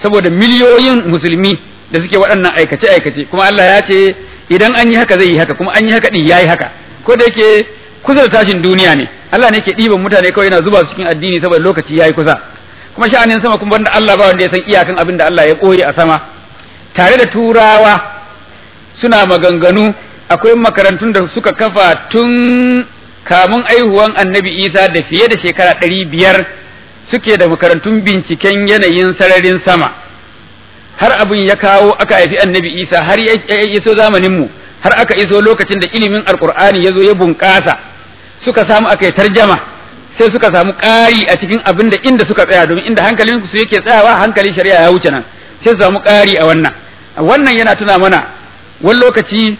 saboda miliyoyin musulmi da suke waɗannan aikace aikace kuma Allah ya ce idan an yi haka zai yi haka kuma an yi haka din yayi haka ko da yake kusa da tashin duniya ne Allah ne ke ɗiban mutane kawai yana zuba su cikin addini saboda lokaci yayi kusa kuma sha'anin sama kuma banda Allah ba wanda ya san iyakan abin da Allah ya koyi a sama tare da turawa suna maganganu akwai makarantun da suka kafa tun kamun aihuwan annabi isa da fiye da shekara ɗari biyar suke da makarantun binciken yanayin sararin sama har abin ya kawo aka haifi annabi isa har ya iso zamaninmu har aka iso lokacin da ilimin alkur'ani ya zo ya bunƙasa suka samu aka yi tarjama sai suka samu ƙari a cikin abin da inda suka tsaya domin inda hankalin su yake tsayawa hankalin shari'a ya wuce nan sai su samu ƙari a wannan wannan yana tuna mana wani lokaci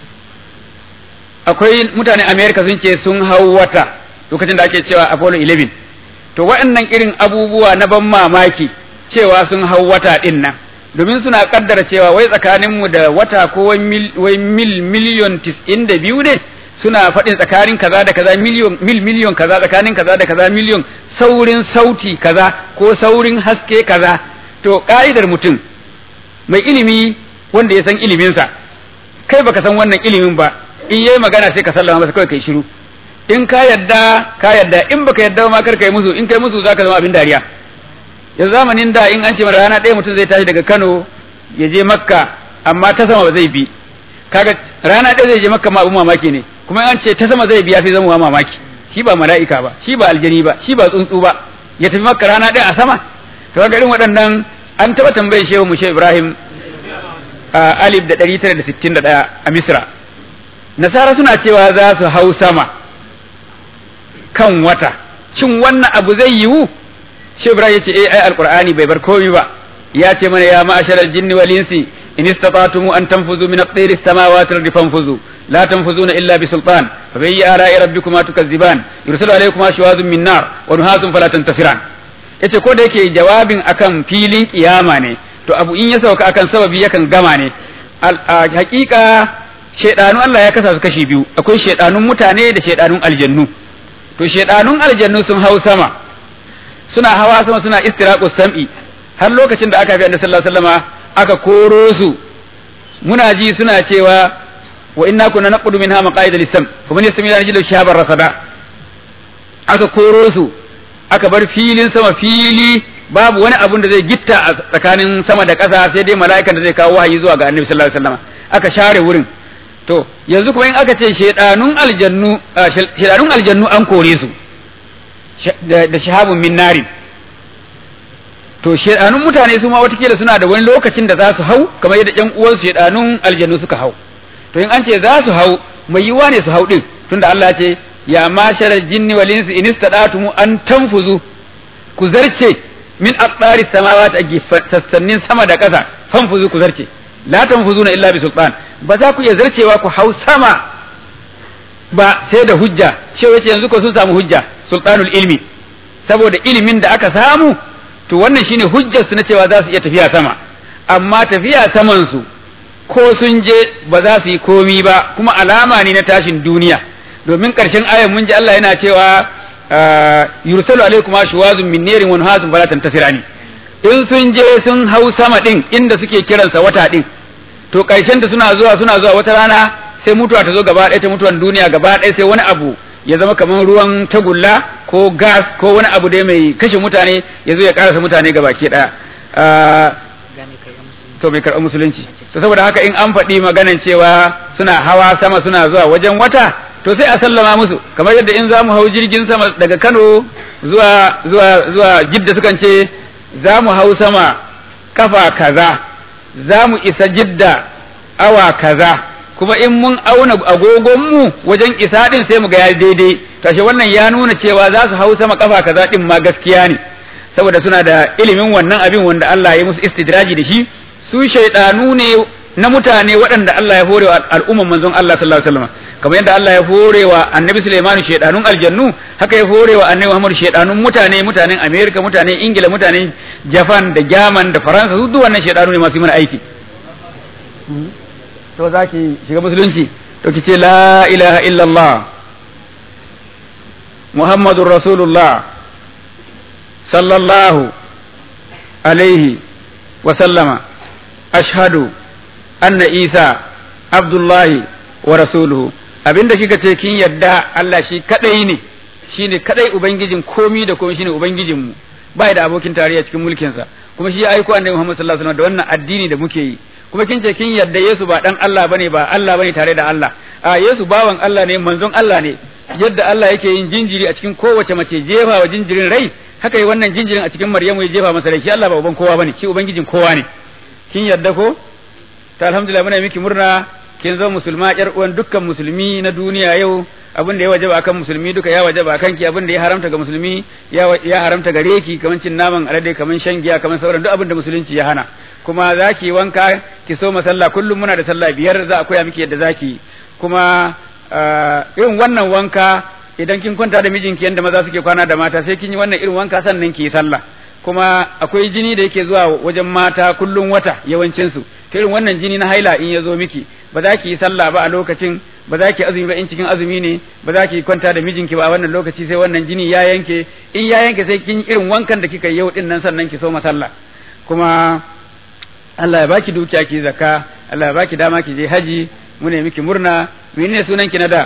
akwai mutane america sun ce sun hau wata lokacin da ake cewa apollo 11 to waɗannan irin abubuwa na ban mamaki cewa sun hau wata ɗin nan domin suna kaddara cewa wai tsakaninmu da wata ko wai mil miliyon tis'in da biyu ne suna faɗin tsakanin kaza da kaza miliyon mil miliyon kaza tsakanin kaza da kaza miliyon saurin sauti kaza ko saurin haske kaza to ka'idar mutum mai ilimi wanda ya san iliminsa kai baka san wannan ilimin ba in yayi magana sai ka sallama masa kawai kai shiru in ka yadda ka yadda in baka yadda ma kar kai musu in kai musu zaka zama abin dariya yanzu zamanin da in an ce rana ɗaya mutum zai tashi daga Kano ya je Makka amma ta sama ba zai bi kaga rana ɗaya zai je Makka ma abin mamaki ne kuma an ce ta sama zai bi ya fi zama mamaki shi ba mala'ika ba shi ba aljani ba shi ba tsuntsu ba ya tafi Makka rana ɗaya a sama to kaga irin waɗannan an taɓa tambayar shehu mu Ibrahim a alif da ɗari tara da sittin da ɗaya a Misra nasara suna cewa za su hau sama kan wata shin wannan abu zai yiwu shi ibrahim yace eh ai alqur'ani bai bar komai ba ya ce mana ya ma'asharal jinni wal insi in istata'tum an tanfuzu min aqdiri samawati wal fanfuzu la tanfuzuna illa bi sultan fa bi ara'i rabbikuma tukazziban yursalu alaykuma shawazun min nar wa nuhasun fala tantasiran yace ko da yake jawabin akan filin kiyama ne to abu in ya sauka akan sababi yakan gama ne hakika shedanu Allah ya kasa su kashi biyu akwai shedanun mutane da shedanun aljannu to shedanun aljannu sun hau sama suna hawa sama suna istiraqus sam'i har lokacin da aka fi annabi sallallahu alaihi wasallama aka koro su muna ji suna cewa wa inna kunna naqudu minha maqaida lis-sam fa man yastami ila jilal shabar rasada aka koro su aka bar filin sama fili babu wani abun da zai gitta a tsakanin sama da ƙasa sai dai mala'ikan da zai kawo wahayi zuwa ga annabi sallallahu alaihi wasallama aka share wurin to yanzu kuma in aka ce shedanun aljannu shedanun aljannu an kore su da shahabun min nari to shedanun mutane su ma watakila suna da wani lokacin da za su hau kamar yadda ƴan uwansu shedanun aljannu suka hau to in an ce za su hau mai yiwa ne su hau din tunda Allah ya ce ya mashara jinni wal insi in istada'tum an tanfuzu ku zarce min aqdari samawati a sassanin sama da ƙasa fanfuzu ku zarce la tanfuzuna illa bi sultan ba za ku iya zarcewa ku hau sama ba sai da hujja cewa yace yanzu ko sun samu hujja sultanul ilmi saboda ilimin da aka samu to wannan shine hujjar su na cewa za su iya tafiya sama amma tafiya saman su ko sun je ba za su yi komi ba kuma alama ne na tashin duniya domin karshen ayan mun ji Allah yana cewa yursalu alaikum ashwazun min nirin wa nuhasun fala tantasirani in sun je sun hau sama din inda suke kiransa wata din to karshen da suna zuwa suna zuwa wata rana sai mutuwa ta zo gaba ɗaya ta mutuwan duniya gaba ɗaya sai wani abu ya zama kamar ruwan tagulla ko gas ko wani abu dai mai kashe mutane ya zo ya karasa mutane gaba ke ɗaya to bai karɓi musulunci to saboda haka in an faɗi maganan cewa suna hawa sama suna zuwa wajen wata to sai a sallama musu kamar yadda in za mu hau jirgin sama daga Kano zuwa zuwa zuwa Jidda sukan ce za mu hau sama kafa kaza za mu isa Jidda awa kaza kuma in mun auna agogonmu wajen isa din sai mu ga ya daidai tashi wannan ya nuna cewa za su hau sama kafa kaza din ma gaskiya ne saboda suna da ilimin wannan abin wanda Allah ya musu istidraji da shi su shaidanu ne na mutane waɗanda Allah ya horewa al'umman manzon Allah sallallahu alaihi wasallam kamar yadda Allah ya horewa annabi Sulaiman shaidanun aljannu haka ya horewa annabi Muhammad shaidanun mutane mutanen America mutanen Ingila mutanen Japan da German da Faransa su duk wannan shaidanu ne masu mana aiki to zaki shiga musulunci to kice la ilaha illallah Muhammadur Rasulullah sallallahu alaihi wa sallama ashhadu anna isa abdullahi wa rasuluhu abinda kika ce kin yadda Allah shi kadai ne shine kadai ubangijin komi da komi shine ubangijin mu bai da abokin tarayya cikin mulkin sa kuma shi ya aiko annabi Muhammad sallallahu alaihi wasallam da wannan addini da muke yi kuma kin ce kin yadda Yesu ba dan Allah bane ba Allah bane tare da Allah a Yesu bawan Allah ne manzon Allah ne yadda Allah yake yin jinjiri a cikin kowace mace jefa wa jinjirin rai haka yi wannan jinjirin a cikin Maryamu ya jefa masa rai shi Allah ba uban kowa bane shi ubangijin kowa ne kin yadda ko ta alhamdulillah muna miki murna kin zo musulma yar uwan dukkan musulmi na duniya yau abin da ya wajaba akan musulmi duka ya wajaba akan ki abin da ya haramta ga musulmi ya ya haramta gare ki kaman cin naman alade kaman shan giya kaman sauran duk abin da musulunci ya hana kuma zaki wanka ki so masalla kullum muna da sallah biyar za a koya miki yadda zaki kuma irin wannan wanka idan kin kwanta da mijinki yanda maza suke kwana da mata sai kin yi wannan irin wanka sannan ki yi sallah kuma akwai jini da yake zuwa wajen mata kullum wata yawancin su ta irin wannan jini na haila in ya zo miki ba za ki yi sallah ba a lokacin ba za ki azumi ba in cikin azumi ne ba za ki kwanta da mijinki ba a wannan lokaci sai wannan jini ya yanke in ya yanke sai kin irin wankan da kika yi yau din nan sannan ki so sallah kuma Allah ya baki dukiya ki zakka Allah ya baki dama ki je haji mu ne miki murna menene sunan ki na da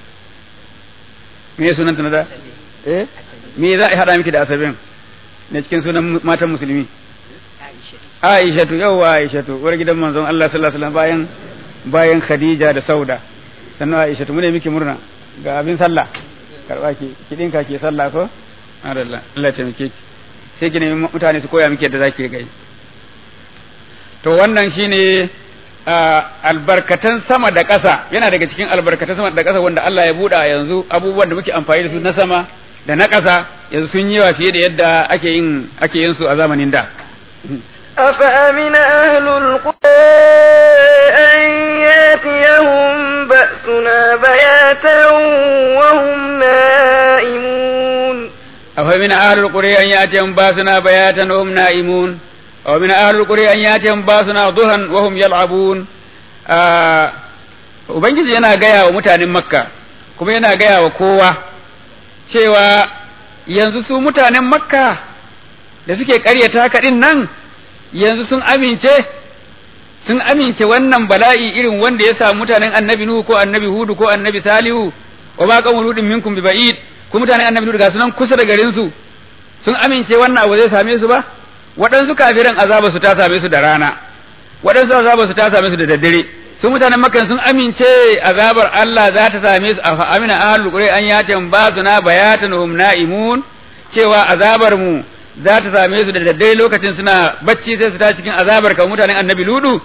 me sunan ta na da eh me za a hada miki da asabin ne cikin sunan matan musulmi Aishatu yauwa Aishatu uwar gidan manzon Allah sallallahu alaihi wasallam bayan bayan Khadija da Sauda sannan Aishatu mu ne miki murna ga abin sallah karba ki ki dinka ki sallah ko Allah Allah ya taimake ki sai ki nemi mutane su koya miki yadda zaki gai to wannan shine albarkatan sama da ƙasa yana daga cikin albarkatan sama da ƙasa wanda Allah ya buɗa yanzu abubuwan da muke amfani da su na sama da na ƙasa yanzu sun yi wa fiye da yadda ake yin ake yin su a zamanin da أفأمن أهل القرى أن ياتيهم بأسنا بياتا وهم نائمون أفمن أهل القرى أن يأتيهم بأسنا بياتا وهم نائمون ومن أهل القرى أن يأتيهم بأسنا ضحى وهم يلعبون Ubangiji yana gaya wa mutanen Makka kuma yana gaya wa kowa cewa yanzu su mutanen Makka da suke ƙaryata kaɗin nan yanzu sun amince sun amince wannan bala'i irin wanda ya samu mutanen annabi Nuhu ko annabi Hudu ko annabi Salihu wa ma qawmu ludin minkum bi ba'id ko mutanen annabi Nuhu ga sunan kusa da garin su sun amince wannan abu zai same su ba waɗansu kafiran azaba su ta same su da rana waɗansu azaba su ta same su da daddare su mutanen Makka sun amince azabar Allah za ta same su a amina ahlul qura an yatin ba suna bayatan hum na'imun cewa azabar mu za ta same su da daddare lokacin suna bacci sai su ta cikin azabar ka mutanen annabi ludu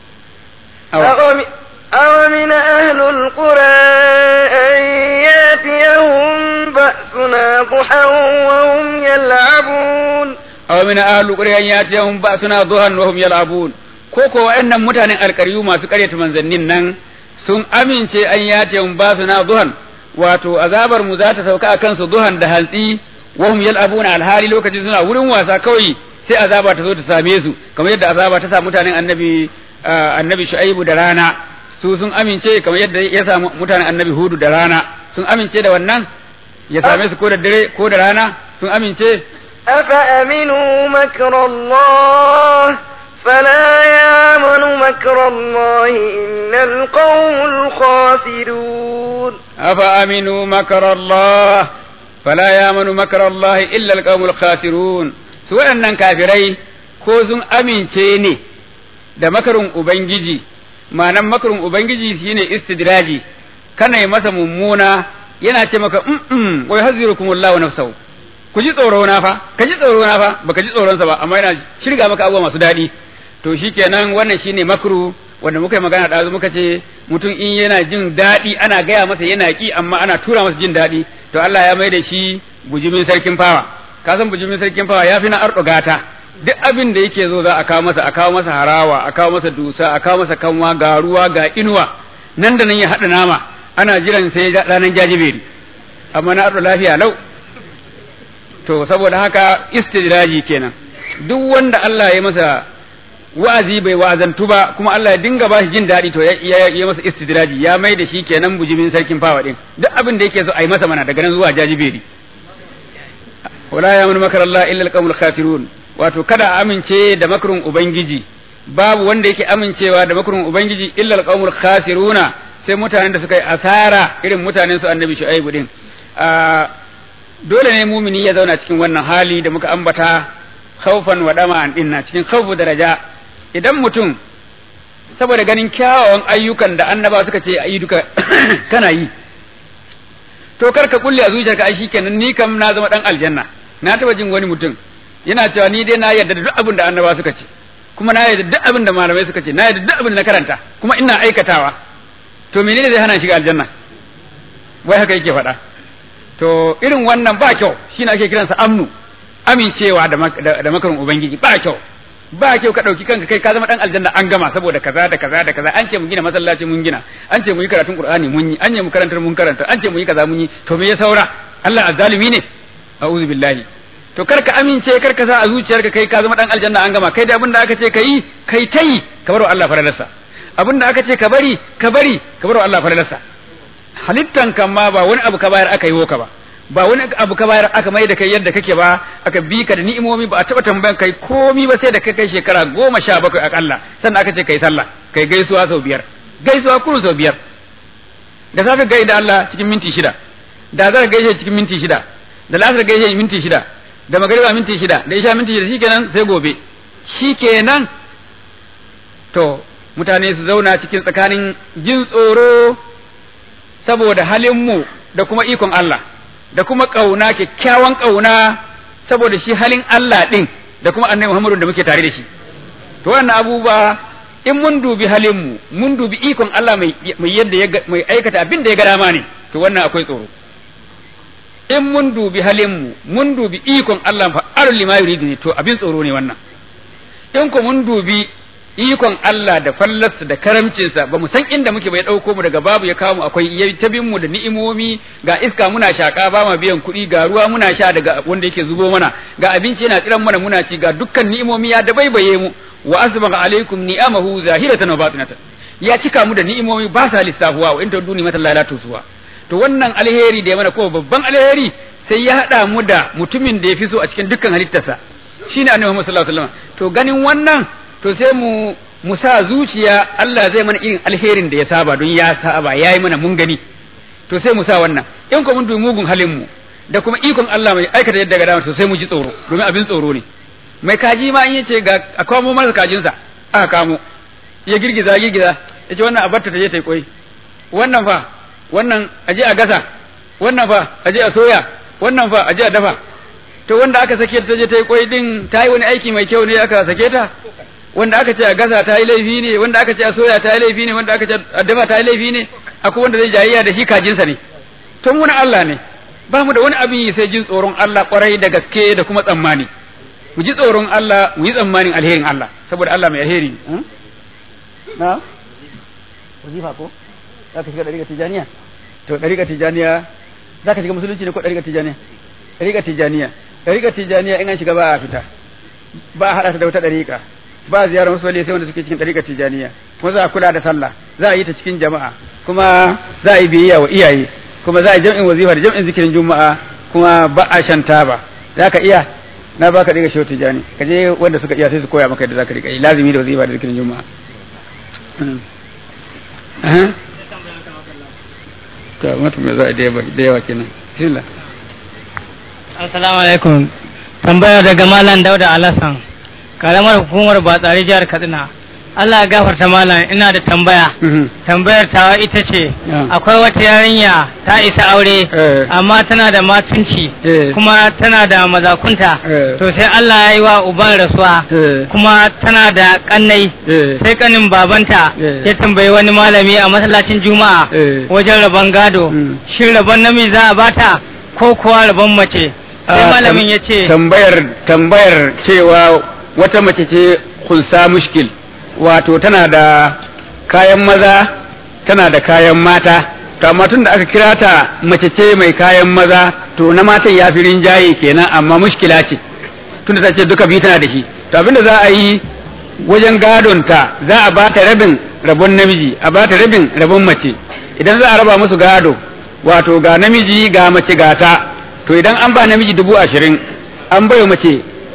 أومن أهل القرى أن ياتيهم بأسنا ضحى وهم يلعبون أومن أهل القرى أن ياتيهم بأسنا ضحى وهم يلعبون koko wa'annan mutanen alƙaryu masu ƙaryata manzannin nan sun amince an yatihum basuna duhan wato azabar mu za ta sauka a kansu duhan da hantsi wahum yal'abuna alhali lokacin suna wurin wasa kawai sai azaba ta zo ta same su kamar yadda azaba ta sa mutanen annabi annabi shu'aibu da rana su sun amince kamar yadda ya samu mutanen annabi hudu da rana sun amince da wannan ya same su ko da dare ko da rana sun amince أفأمنوا مكر الله فلا يامن مكر الله إلا القوم الخاسرون أفأمنوا مكر الله فلا يامن مكر الله إلا القوم الخاسرون سواء أن كافري كوزن أمين تيني da makarin Ubangiji, ma'anan makarin Ubangiji shine istidraji, kana yi masa mummuna yana ce maka, "Mm, wai hazirukum Allahu nafsahu ku ji tsoro na fa, ka ji tsoro na fa, baka ji tsoronsa ba, amma yana shirga maka abubuwa masu daɗi." To shikenan wannan shine makru wanda muka yi magana ɗazu muka ce mutum in yana jin daɗi ana gaya masa yana ƙi amma ana tura masa jin daɗi to Allah ya mai da shi bujumin sarkin fawa ka san bujumin sarkin fawa ya fi na arɗo gata duk abin da yake zo za a kawo masa a kawo masa harawa a kawo masa dusa a kawo masa kanwa ga ruwa ga inuwa nan da nan ya haɗa nama ana jiran sai ranar jajiberi amma na arɗo lafiya lau to saboda haka istidraji kenan duk wanda Allah ya masa wa'azi bai wa'azantu ba kuma Allah ya dinga ba shi jin daɗi to ya ya masa istidraji ya mai da shi kenan bujimin sarkin fawa din duk abin da yake so a yi masa mana daga nan zuwa jajiberi wala ya mun makar Allah illa alqawmul khafirun wato kada a amince da makarin ubangiji babu wanda yake amincewa da makarin ubangiji illa alqaumul khasiruna sai mutanen da suka yi asara irin mutanen su annabi shu'aibu din dole ne mumini ya zauna cikin wannan hali da muka ambata khaufan wa dama'an dinna cikin khaufu daraja idan mutum saboda ganin kyawawan ayyukan da annaba suka ce ayi duka kana yi to kar ka kulle a zuciyarka ai shikenan ni kam na zama dan aljanna na taba jin wani mutum yana cewa ni dai na yarda da duk abin da annaba suka ce kuma na yarda duk abin da malamai suka ce na yarda duk abin da na karanta kuma ina aikatawa to menene zai hana shiga aljanna wai haka yake faɗa to irin wannan ba kyau shine ake kiransa amnu amincewa da da makarin ubangiji ba kyau ba kyau ka dauki kanka kai ka zama dan aljanna an gama saboda kaza da kaza da kaza an ce mu gina masallaci mun gina an ce mu yi karatun qur'ani mun yi an ce mu karantar mun karanta an ce mu yi kaza mun yi to me ya saura Allah azzalimi ne a'udhu billahi to kar ka amince kar ka sa a zuciyarka kai ka zama dan aljanna an gama kai da abin da aka ce kai kai tai ka bar Allah faradarsa abin da aka ce ka bari ka bari ka bar Allah faradarsa halittan kan ma ba wani abu ka bayar aka yi ka ba ba wani abu ka bayar aka mai da kai yadda kake ba aka bi ka da ni'imomi ba a taba tambayan kai komi ba sai da kai kai shekara goma sha bakwai akalla sannan aka ce kai sallah kai gaisuwa sau biyar gaisuwa kuru sau biyar da safe gai da Allah cikin minti shida da zara gaishe cikin minti shida da lasar gaishe minti shida da magariba minti shida da isha minti shida shikenan sai gobe shikenan to mutane su zauna cikin tsakanin jin tsoro saboda halinmu da kuma ikon Allah da kuma ƙauna kyakkyawan ƙauna saboda shi halin Allah ɗin da kuma annabi Muhammadu da muke tare da shi to wannan abubuwa in mun dubi halinmu mun dubi ikon Allah mai yadda mai aikata abin da ya ga dama ne to wannan akwai tsoro in mun dubi halinmu mun dubi ikon Allah fa arli ma yuridu ne to abin tsoro ne wannan in ko mun dubi ikon Allah da fallarsa da karamcinsa ba mu san inda muke bai ɗauko mu daga babu ya kawo mu akwai ya tabin mu da ni'imomi ga iska muna shaka ba ma biyan kuɗi ga ruwa muna sha daga wanda yake zubo mana ga abinci yana tsiran mana muna ci ga dukkan ni'imomi ya dabaibaye mu wa asbaga alaikum ni'amahu zahiratan wa batinatan ya cika mu da ni'imomi ba sa lissafuwa wa inta duni mata lalatu suwa to wannan alheri da ya mana ko babban alheri sai ya haɗa mu da mutumin da ya fi so a cikin dukkan halittarsa shine annabi Muhammad sallallahu alaihi wasallam to ganin wannan to sai mu mu sa zuciya Allah zai mana irin alherin da ya saba don ya saba yayi mana mun gani to sai mu sa wannan in ko mun dubi mugun halin mu da kuma ikon Allah mai aikata yadda ga dama to sai mu ji tsoro domin abin tsoro ne mai kaji ma in yace ga a kamo masa kajinsa aka kamo ya girgiza girgiza yace wannan a barta ta je ta yi koi wannan fa wannan aje a gasa wannan fa aje a soya wannan fa aje a dafa to wanda aka sake ta je ta yi koi din ta yi wani aiki mai kyau ne aka sake ta wanda aka ce a gasa ta yi laifi ne wanda aka ce a soya ta yi laifi ne wanda aka ce a dafa ta yi laifi ne akwai wanda zai jayayya da shi kajinsa ne to mu na Allah ne ba mu da wani abin yi sai jin tsoron Allah kwarai da gaske da kuma tsammani mu ji tsoron Allah mu yi tsammanin alherin Allah saboda Allah mai alheri na wazifa ko za ka shiga ɗariƙar tijaniya to ɗariƙar tijaniya za ka shiga musulunci ne ko ɗariƙar tijaniya ɗariƙar tijaniya ɗariƙar tijaniya in an shiga ba a fita ba a haɗa ta da wata ɗariƙa ba ziyarar wasu wali sai wanda suke cikin ɗariƙar tijaniya kuma za a kula da sallah za a yi ta cikin jama'a kuma za a yi biyayya wa iyaye kuma za a yi jam'in wazifa da jam'in zikirin juma'a kuma ba a shan taba za ka iya na baka ɗiga shi tijani ka je wanda suka iya sai su koya maka yadda za ka riƙa yi lazimi da wazifa da zikirin juma'a ta mata me za a da yawa kenan bismillah assalamu alaikum tambaya daga malam dauda alasan karamar hukumar batsari jihar katsina Allah ya gafarta malam ina da tambaya tambayar tawa ita ce akwai wata yarinya ta isa aure amma tana da matunci kuma tana da mazakunta to sai Allah ya yi wa uban rasuwa kuma tana da kannai sai kanin babanta ya tambayi wani malami a masallacin juma'a wajen rabon gado shin rabon namiji za a bata ko kuwa rabon mace sai malamin ya ce tambayar tambayar cewa wata mace ce kunsa mushkil wato tana da kayan maza tana da kayan mata to amma tun da aka kira ta mace ce mai kayan maza to na matan ya fi rinjaye kenan amma mushkila ce tun da ta ce duka biyu tana da shi to abinda za a yi wajen gadon ta za a ba ta rabin rabon namiji a ba ta rabin rabon mace idan za a raba musu gado wato ga namiji ga mace ga ta to idan an ba namiji dubu ashirin an bai mace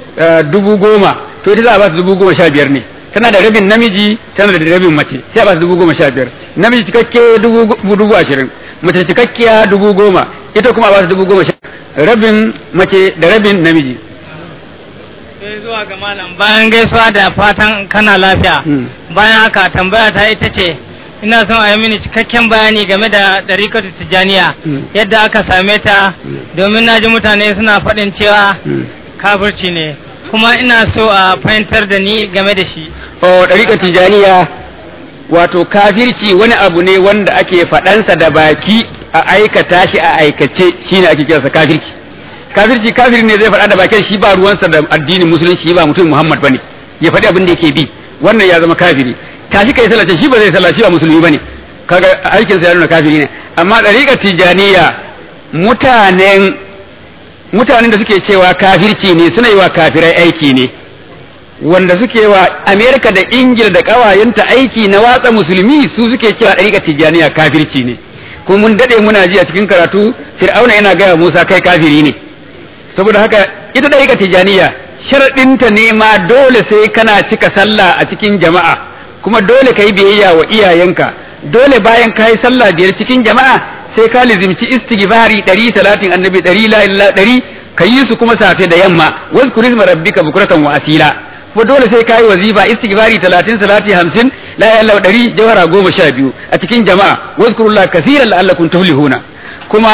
eh, dubu goma to ita za a ba su dubu goma sha biyar ne tana da rabin namiji tana da rabin mace sai a ba su dubu goma sha biyar namiji cikakke dubu go- dubu ashirin mace cikakkiya dubu goma ita kuma a ba su dubu goma sha rabin mace da rabin namiji sai zuwa ga malam bayan gaisuwa da fatan kana lafiya Mm. bayan haka tambaya ta ita ce ina son a yi mini cikakken bayani game da ɗarikatu tijjaniya Mm. yadda aka same ta domin na ji mutane suna faɗin cewa Mm. kafirci ne kuma ina so a fahimtar da ni game da shi o ɗariƙar tijaniya wato kafirci wani abu ne wanda ake faɗansa da baki a aikata shi a aikace shine ake kiransa kafirci kafirci kafiri ne zai faɗa da bakin shi ba ruwansa da addinin musulunci ba mutum muhammad bane ya faɗi abin da yake bi wannan ya zama kafiri tashi kai sallah shi ba zai sallah shi ba musulmi bane kaga aikinsa ya nuna kafiri ne amma ɗariƙar tijaniya mutanen mutanen da suke cewa kafirci ne suna yi wa kafirai aiki ne wanda suke wa Amerika da Ingila da ƙawayenta aiki na watsa musulmi su suke cewa ɗariƙar tijjaniya kafirci ne kuma mun daɗe muna ji a cikin karatu fir'auna yana gaya Musa kai kafiri ne saboda haka ita ɗariƙar tijjaniya sharaɗinta ne ma dole sai kana cika sallah a cikin jama'a kuma dole ka yi biyayya wa iyayenka dole bayan ka yi sallah biyar cikin jama'a sai ka lizimci istighfari ɗari salatin annabi ɗari la ilaha ɗari ka yi su kuma safe da yamma wazkur isma rabbika bukratan wa asila ko dole sai kai wazifa istighfari 30 salati 50 la ilaha illa dari jawhara goma sha biyu a cikin jama'a wazkurullah kaseeran la'allakum tuflihuna kuma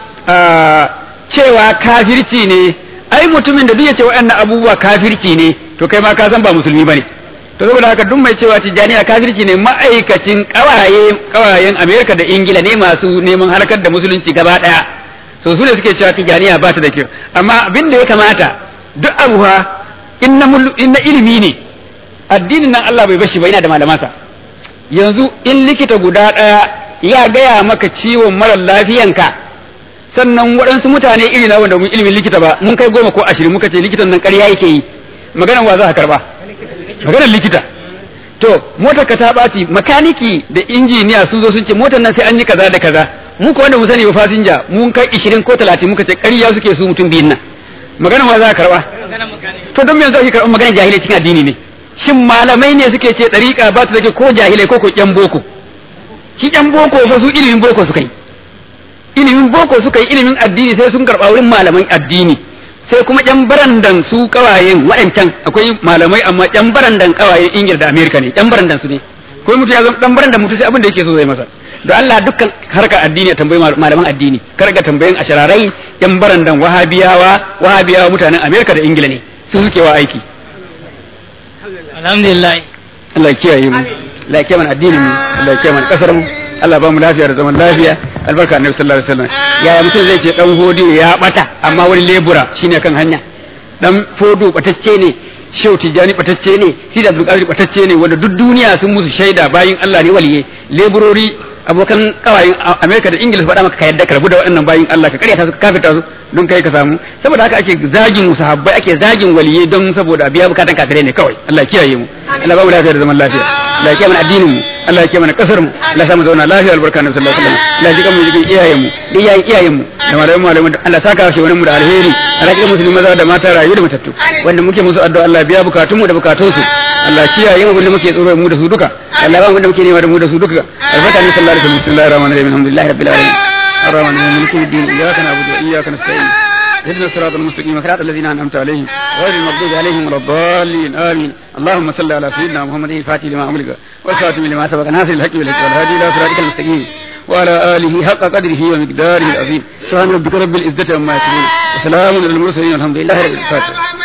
cewa kafirci ne ai mutumin da duk ya ce waɗannan abubuwa kafirci ne to kai ma ka san ba musulmi bane to saboda haka duk mai cewa tijjaniya kafirci ne ma'aikacin kawaye kawayen Amerika da Ingila ne masu neman harkar da musulunci gaba daya so su ne suke cewa tijjaniya ba ta da kyau amma abin da ya kamata duk abu ha in na mul- in na ilimi ne addinin nan Allah bai bashi ba yana da malamansa yanzu in likita guda ɗaya ya gaya maka ciwon marar lafiyanka sannan waɗansu mutane iri na wanda mun ilimin likita ba mun kai goma ko ashirin muka ce likitan nan ƙarya yake yi maganan wa za ka karba maganar likita to motar ka ta ɓaci makaniki da injiniya sun zo sun ce motar nan sai an yi kaza da kaza mu ko wanda mu sani ba fasinja mun kai ishirin ko talatin muka ce ƙarya suke su mutum biyun nan maganar wa za ka karba to don me yanzu ake karɓar maganar jahilai cikin addini ne shin malamai ne suke ce ɗariƙa ba su da ko jahilai ko ko ƴan boko shi ƴan boko fa su ilimin boko suka yi ilimin boko suka yi ilimin addini sai sun karɓa wurin malaman addini sai kuma ƴan barandan su kawayen waɗancan akwai malamai amma ƴan barandan kawayen ingila da amerika ne ƴan barandan su ne ko mutum ya zama ɗan barandan mutum sai abin da yake so zai masa da Allah dukkan harkar addini ya tambayi malaman addini kar ga tambayin ashararai ƴan barandan wahabiyawa wahabiyawa mutanen amerika da ingila ne su suke wa aiki alhamdulillah Allah ya kiyaye mu Allah ya kiyaye mana addinin mu Allah ya kiyaye mana kasar mu Allah ba mu lafiya da zaman lafiya albarka annabi sallallahu alaihi wasallam yaya mutum zai ce dan hodi ya bata amma wani lebura shine kan hanya dan fodo batacce ne shehu tijani batacce ne sida abdul qadir batacce ne wanda duk duniya sun musu shaida bayin Allah ne waliye leburori abokan kawayen Amerika da Ingila su faɗa maka ka yadda ka rabu da waɗannan bayin Allah ka karyata su ka kafirta su don kai ka samu saboda haka ake zagin sahabbai ake zagin waliyai don saboda biya bukatan kafirai ne kawai Allah ya kiyaye mu Allah ba mu lafiya da zaman lafiya Allah ya kiyaye mana addinin mu Allah ya kiyaye mana kasar mu Allah ya sa mu zauna lafiya albarka na sallallahu alaihi wasallam Allah ya jikan mu jikin iyayen mu da iyayen iyayen mu da malaman malaman Allah saka shi wani mu da alheri Allah ya musulmi maza da mata rayu da matattu wanda muke musu addu'a Allah biya bukatun mu da bukatun su Allah kiyaye mu da muke tsoro mu da su duka Allah ba mu da muke nema da mu da su duka albarka ne sallallahu alaihi wasallam bismillahir rahmanir rahim alhamdulillahi rabbil alamin الرحمن الرحيم مالك يوم الدين اياك نعبد واياك نستعين اهدنا الصراط المستقيم صراط الذين انعمت عليهم غير المغضوب عليهم ولا الضالين امين اللهم صل على سيدنا محمد الفاتح لما امرك والخاتم لما سبق ناصر الحق بالحق والهادي الى صراطك المستقيم وعلى اله حق قدره ومقداره العظيم سبحان ربك رب العزه عما يصفون وسلام على المرسلين والحمد لله رب العالمين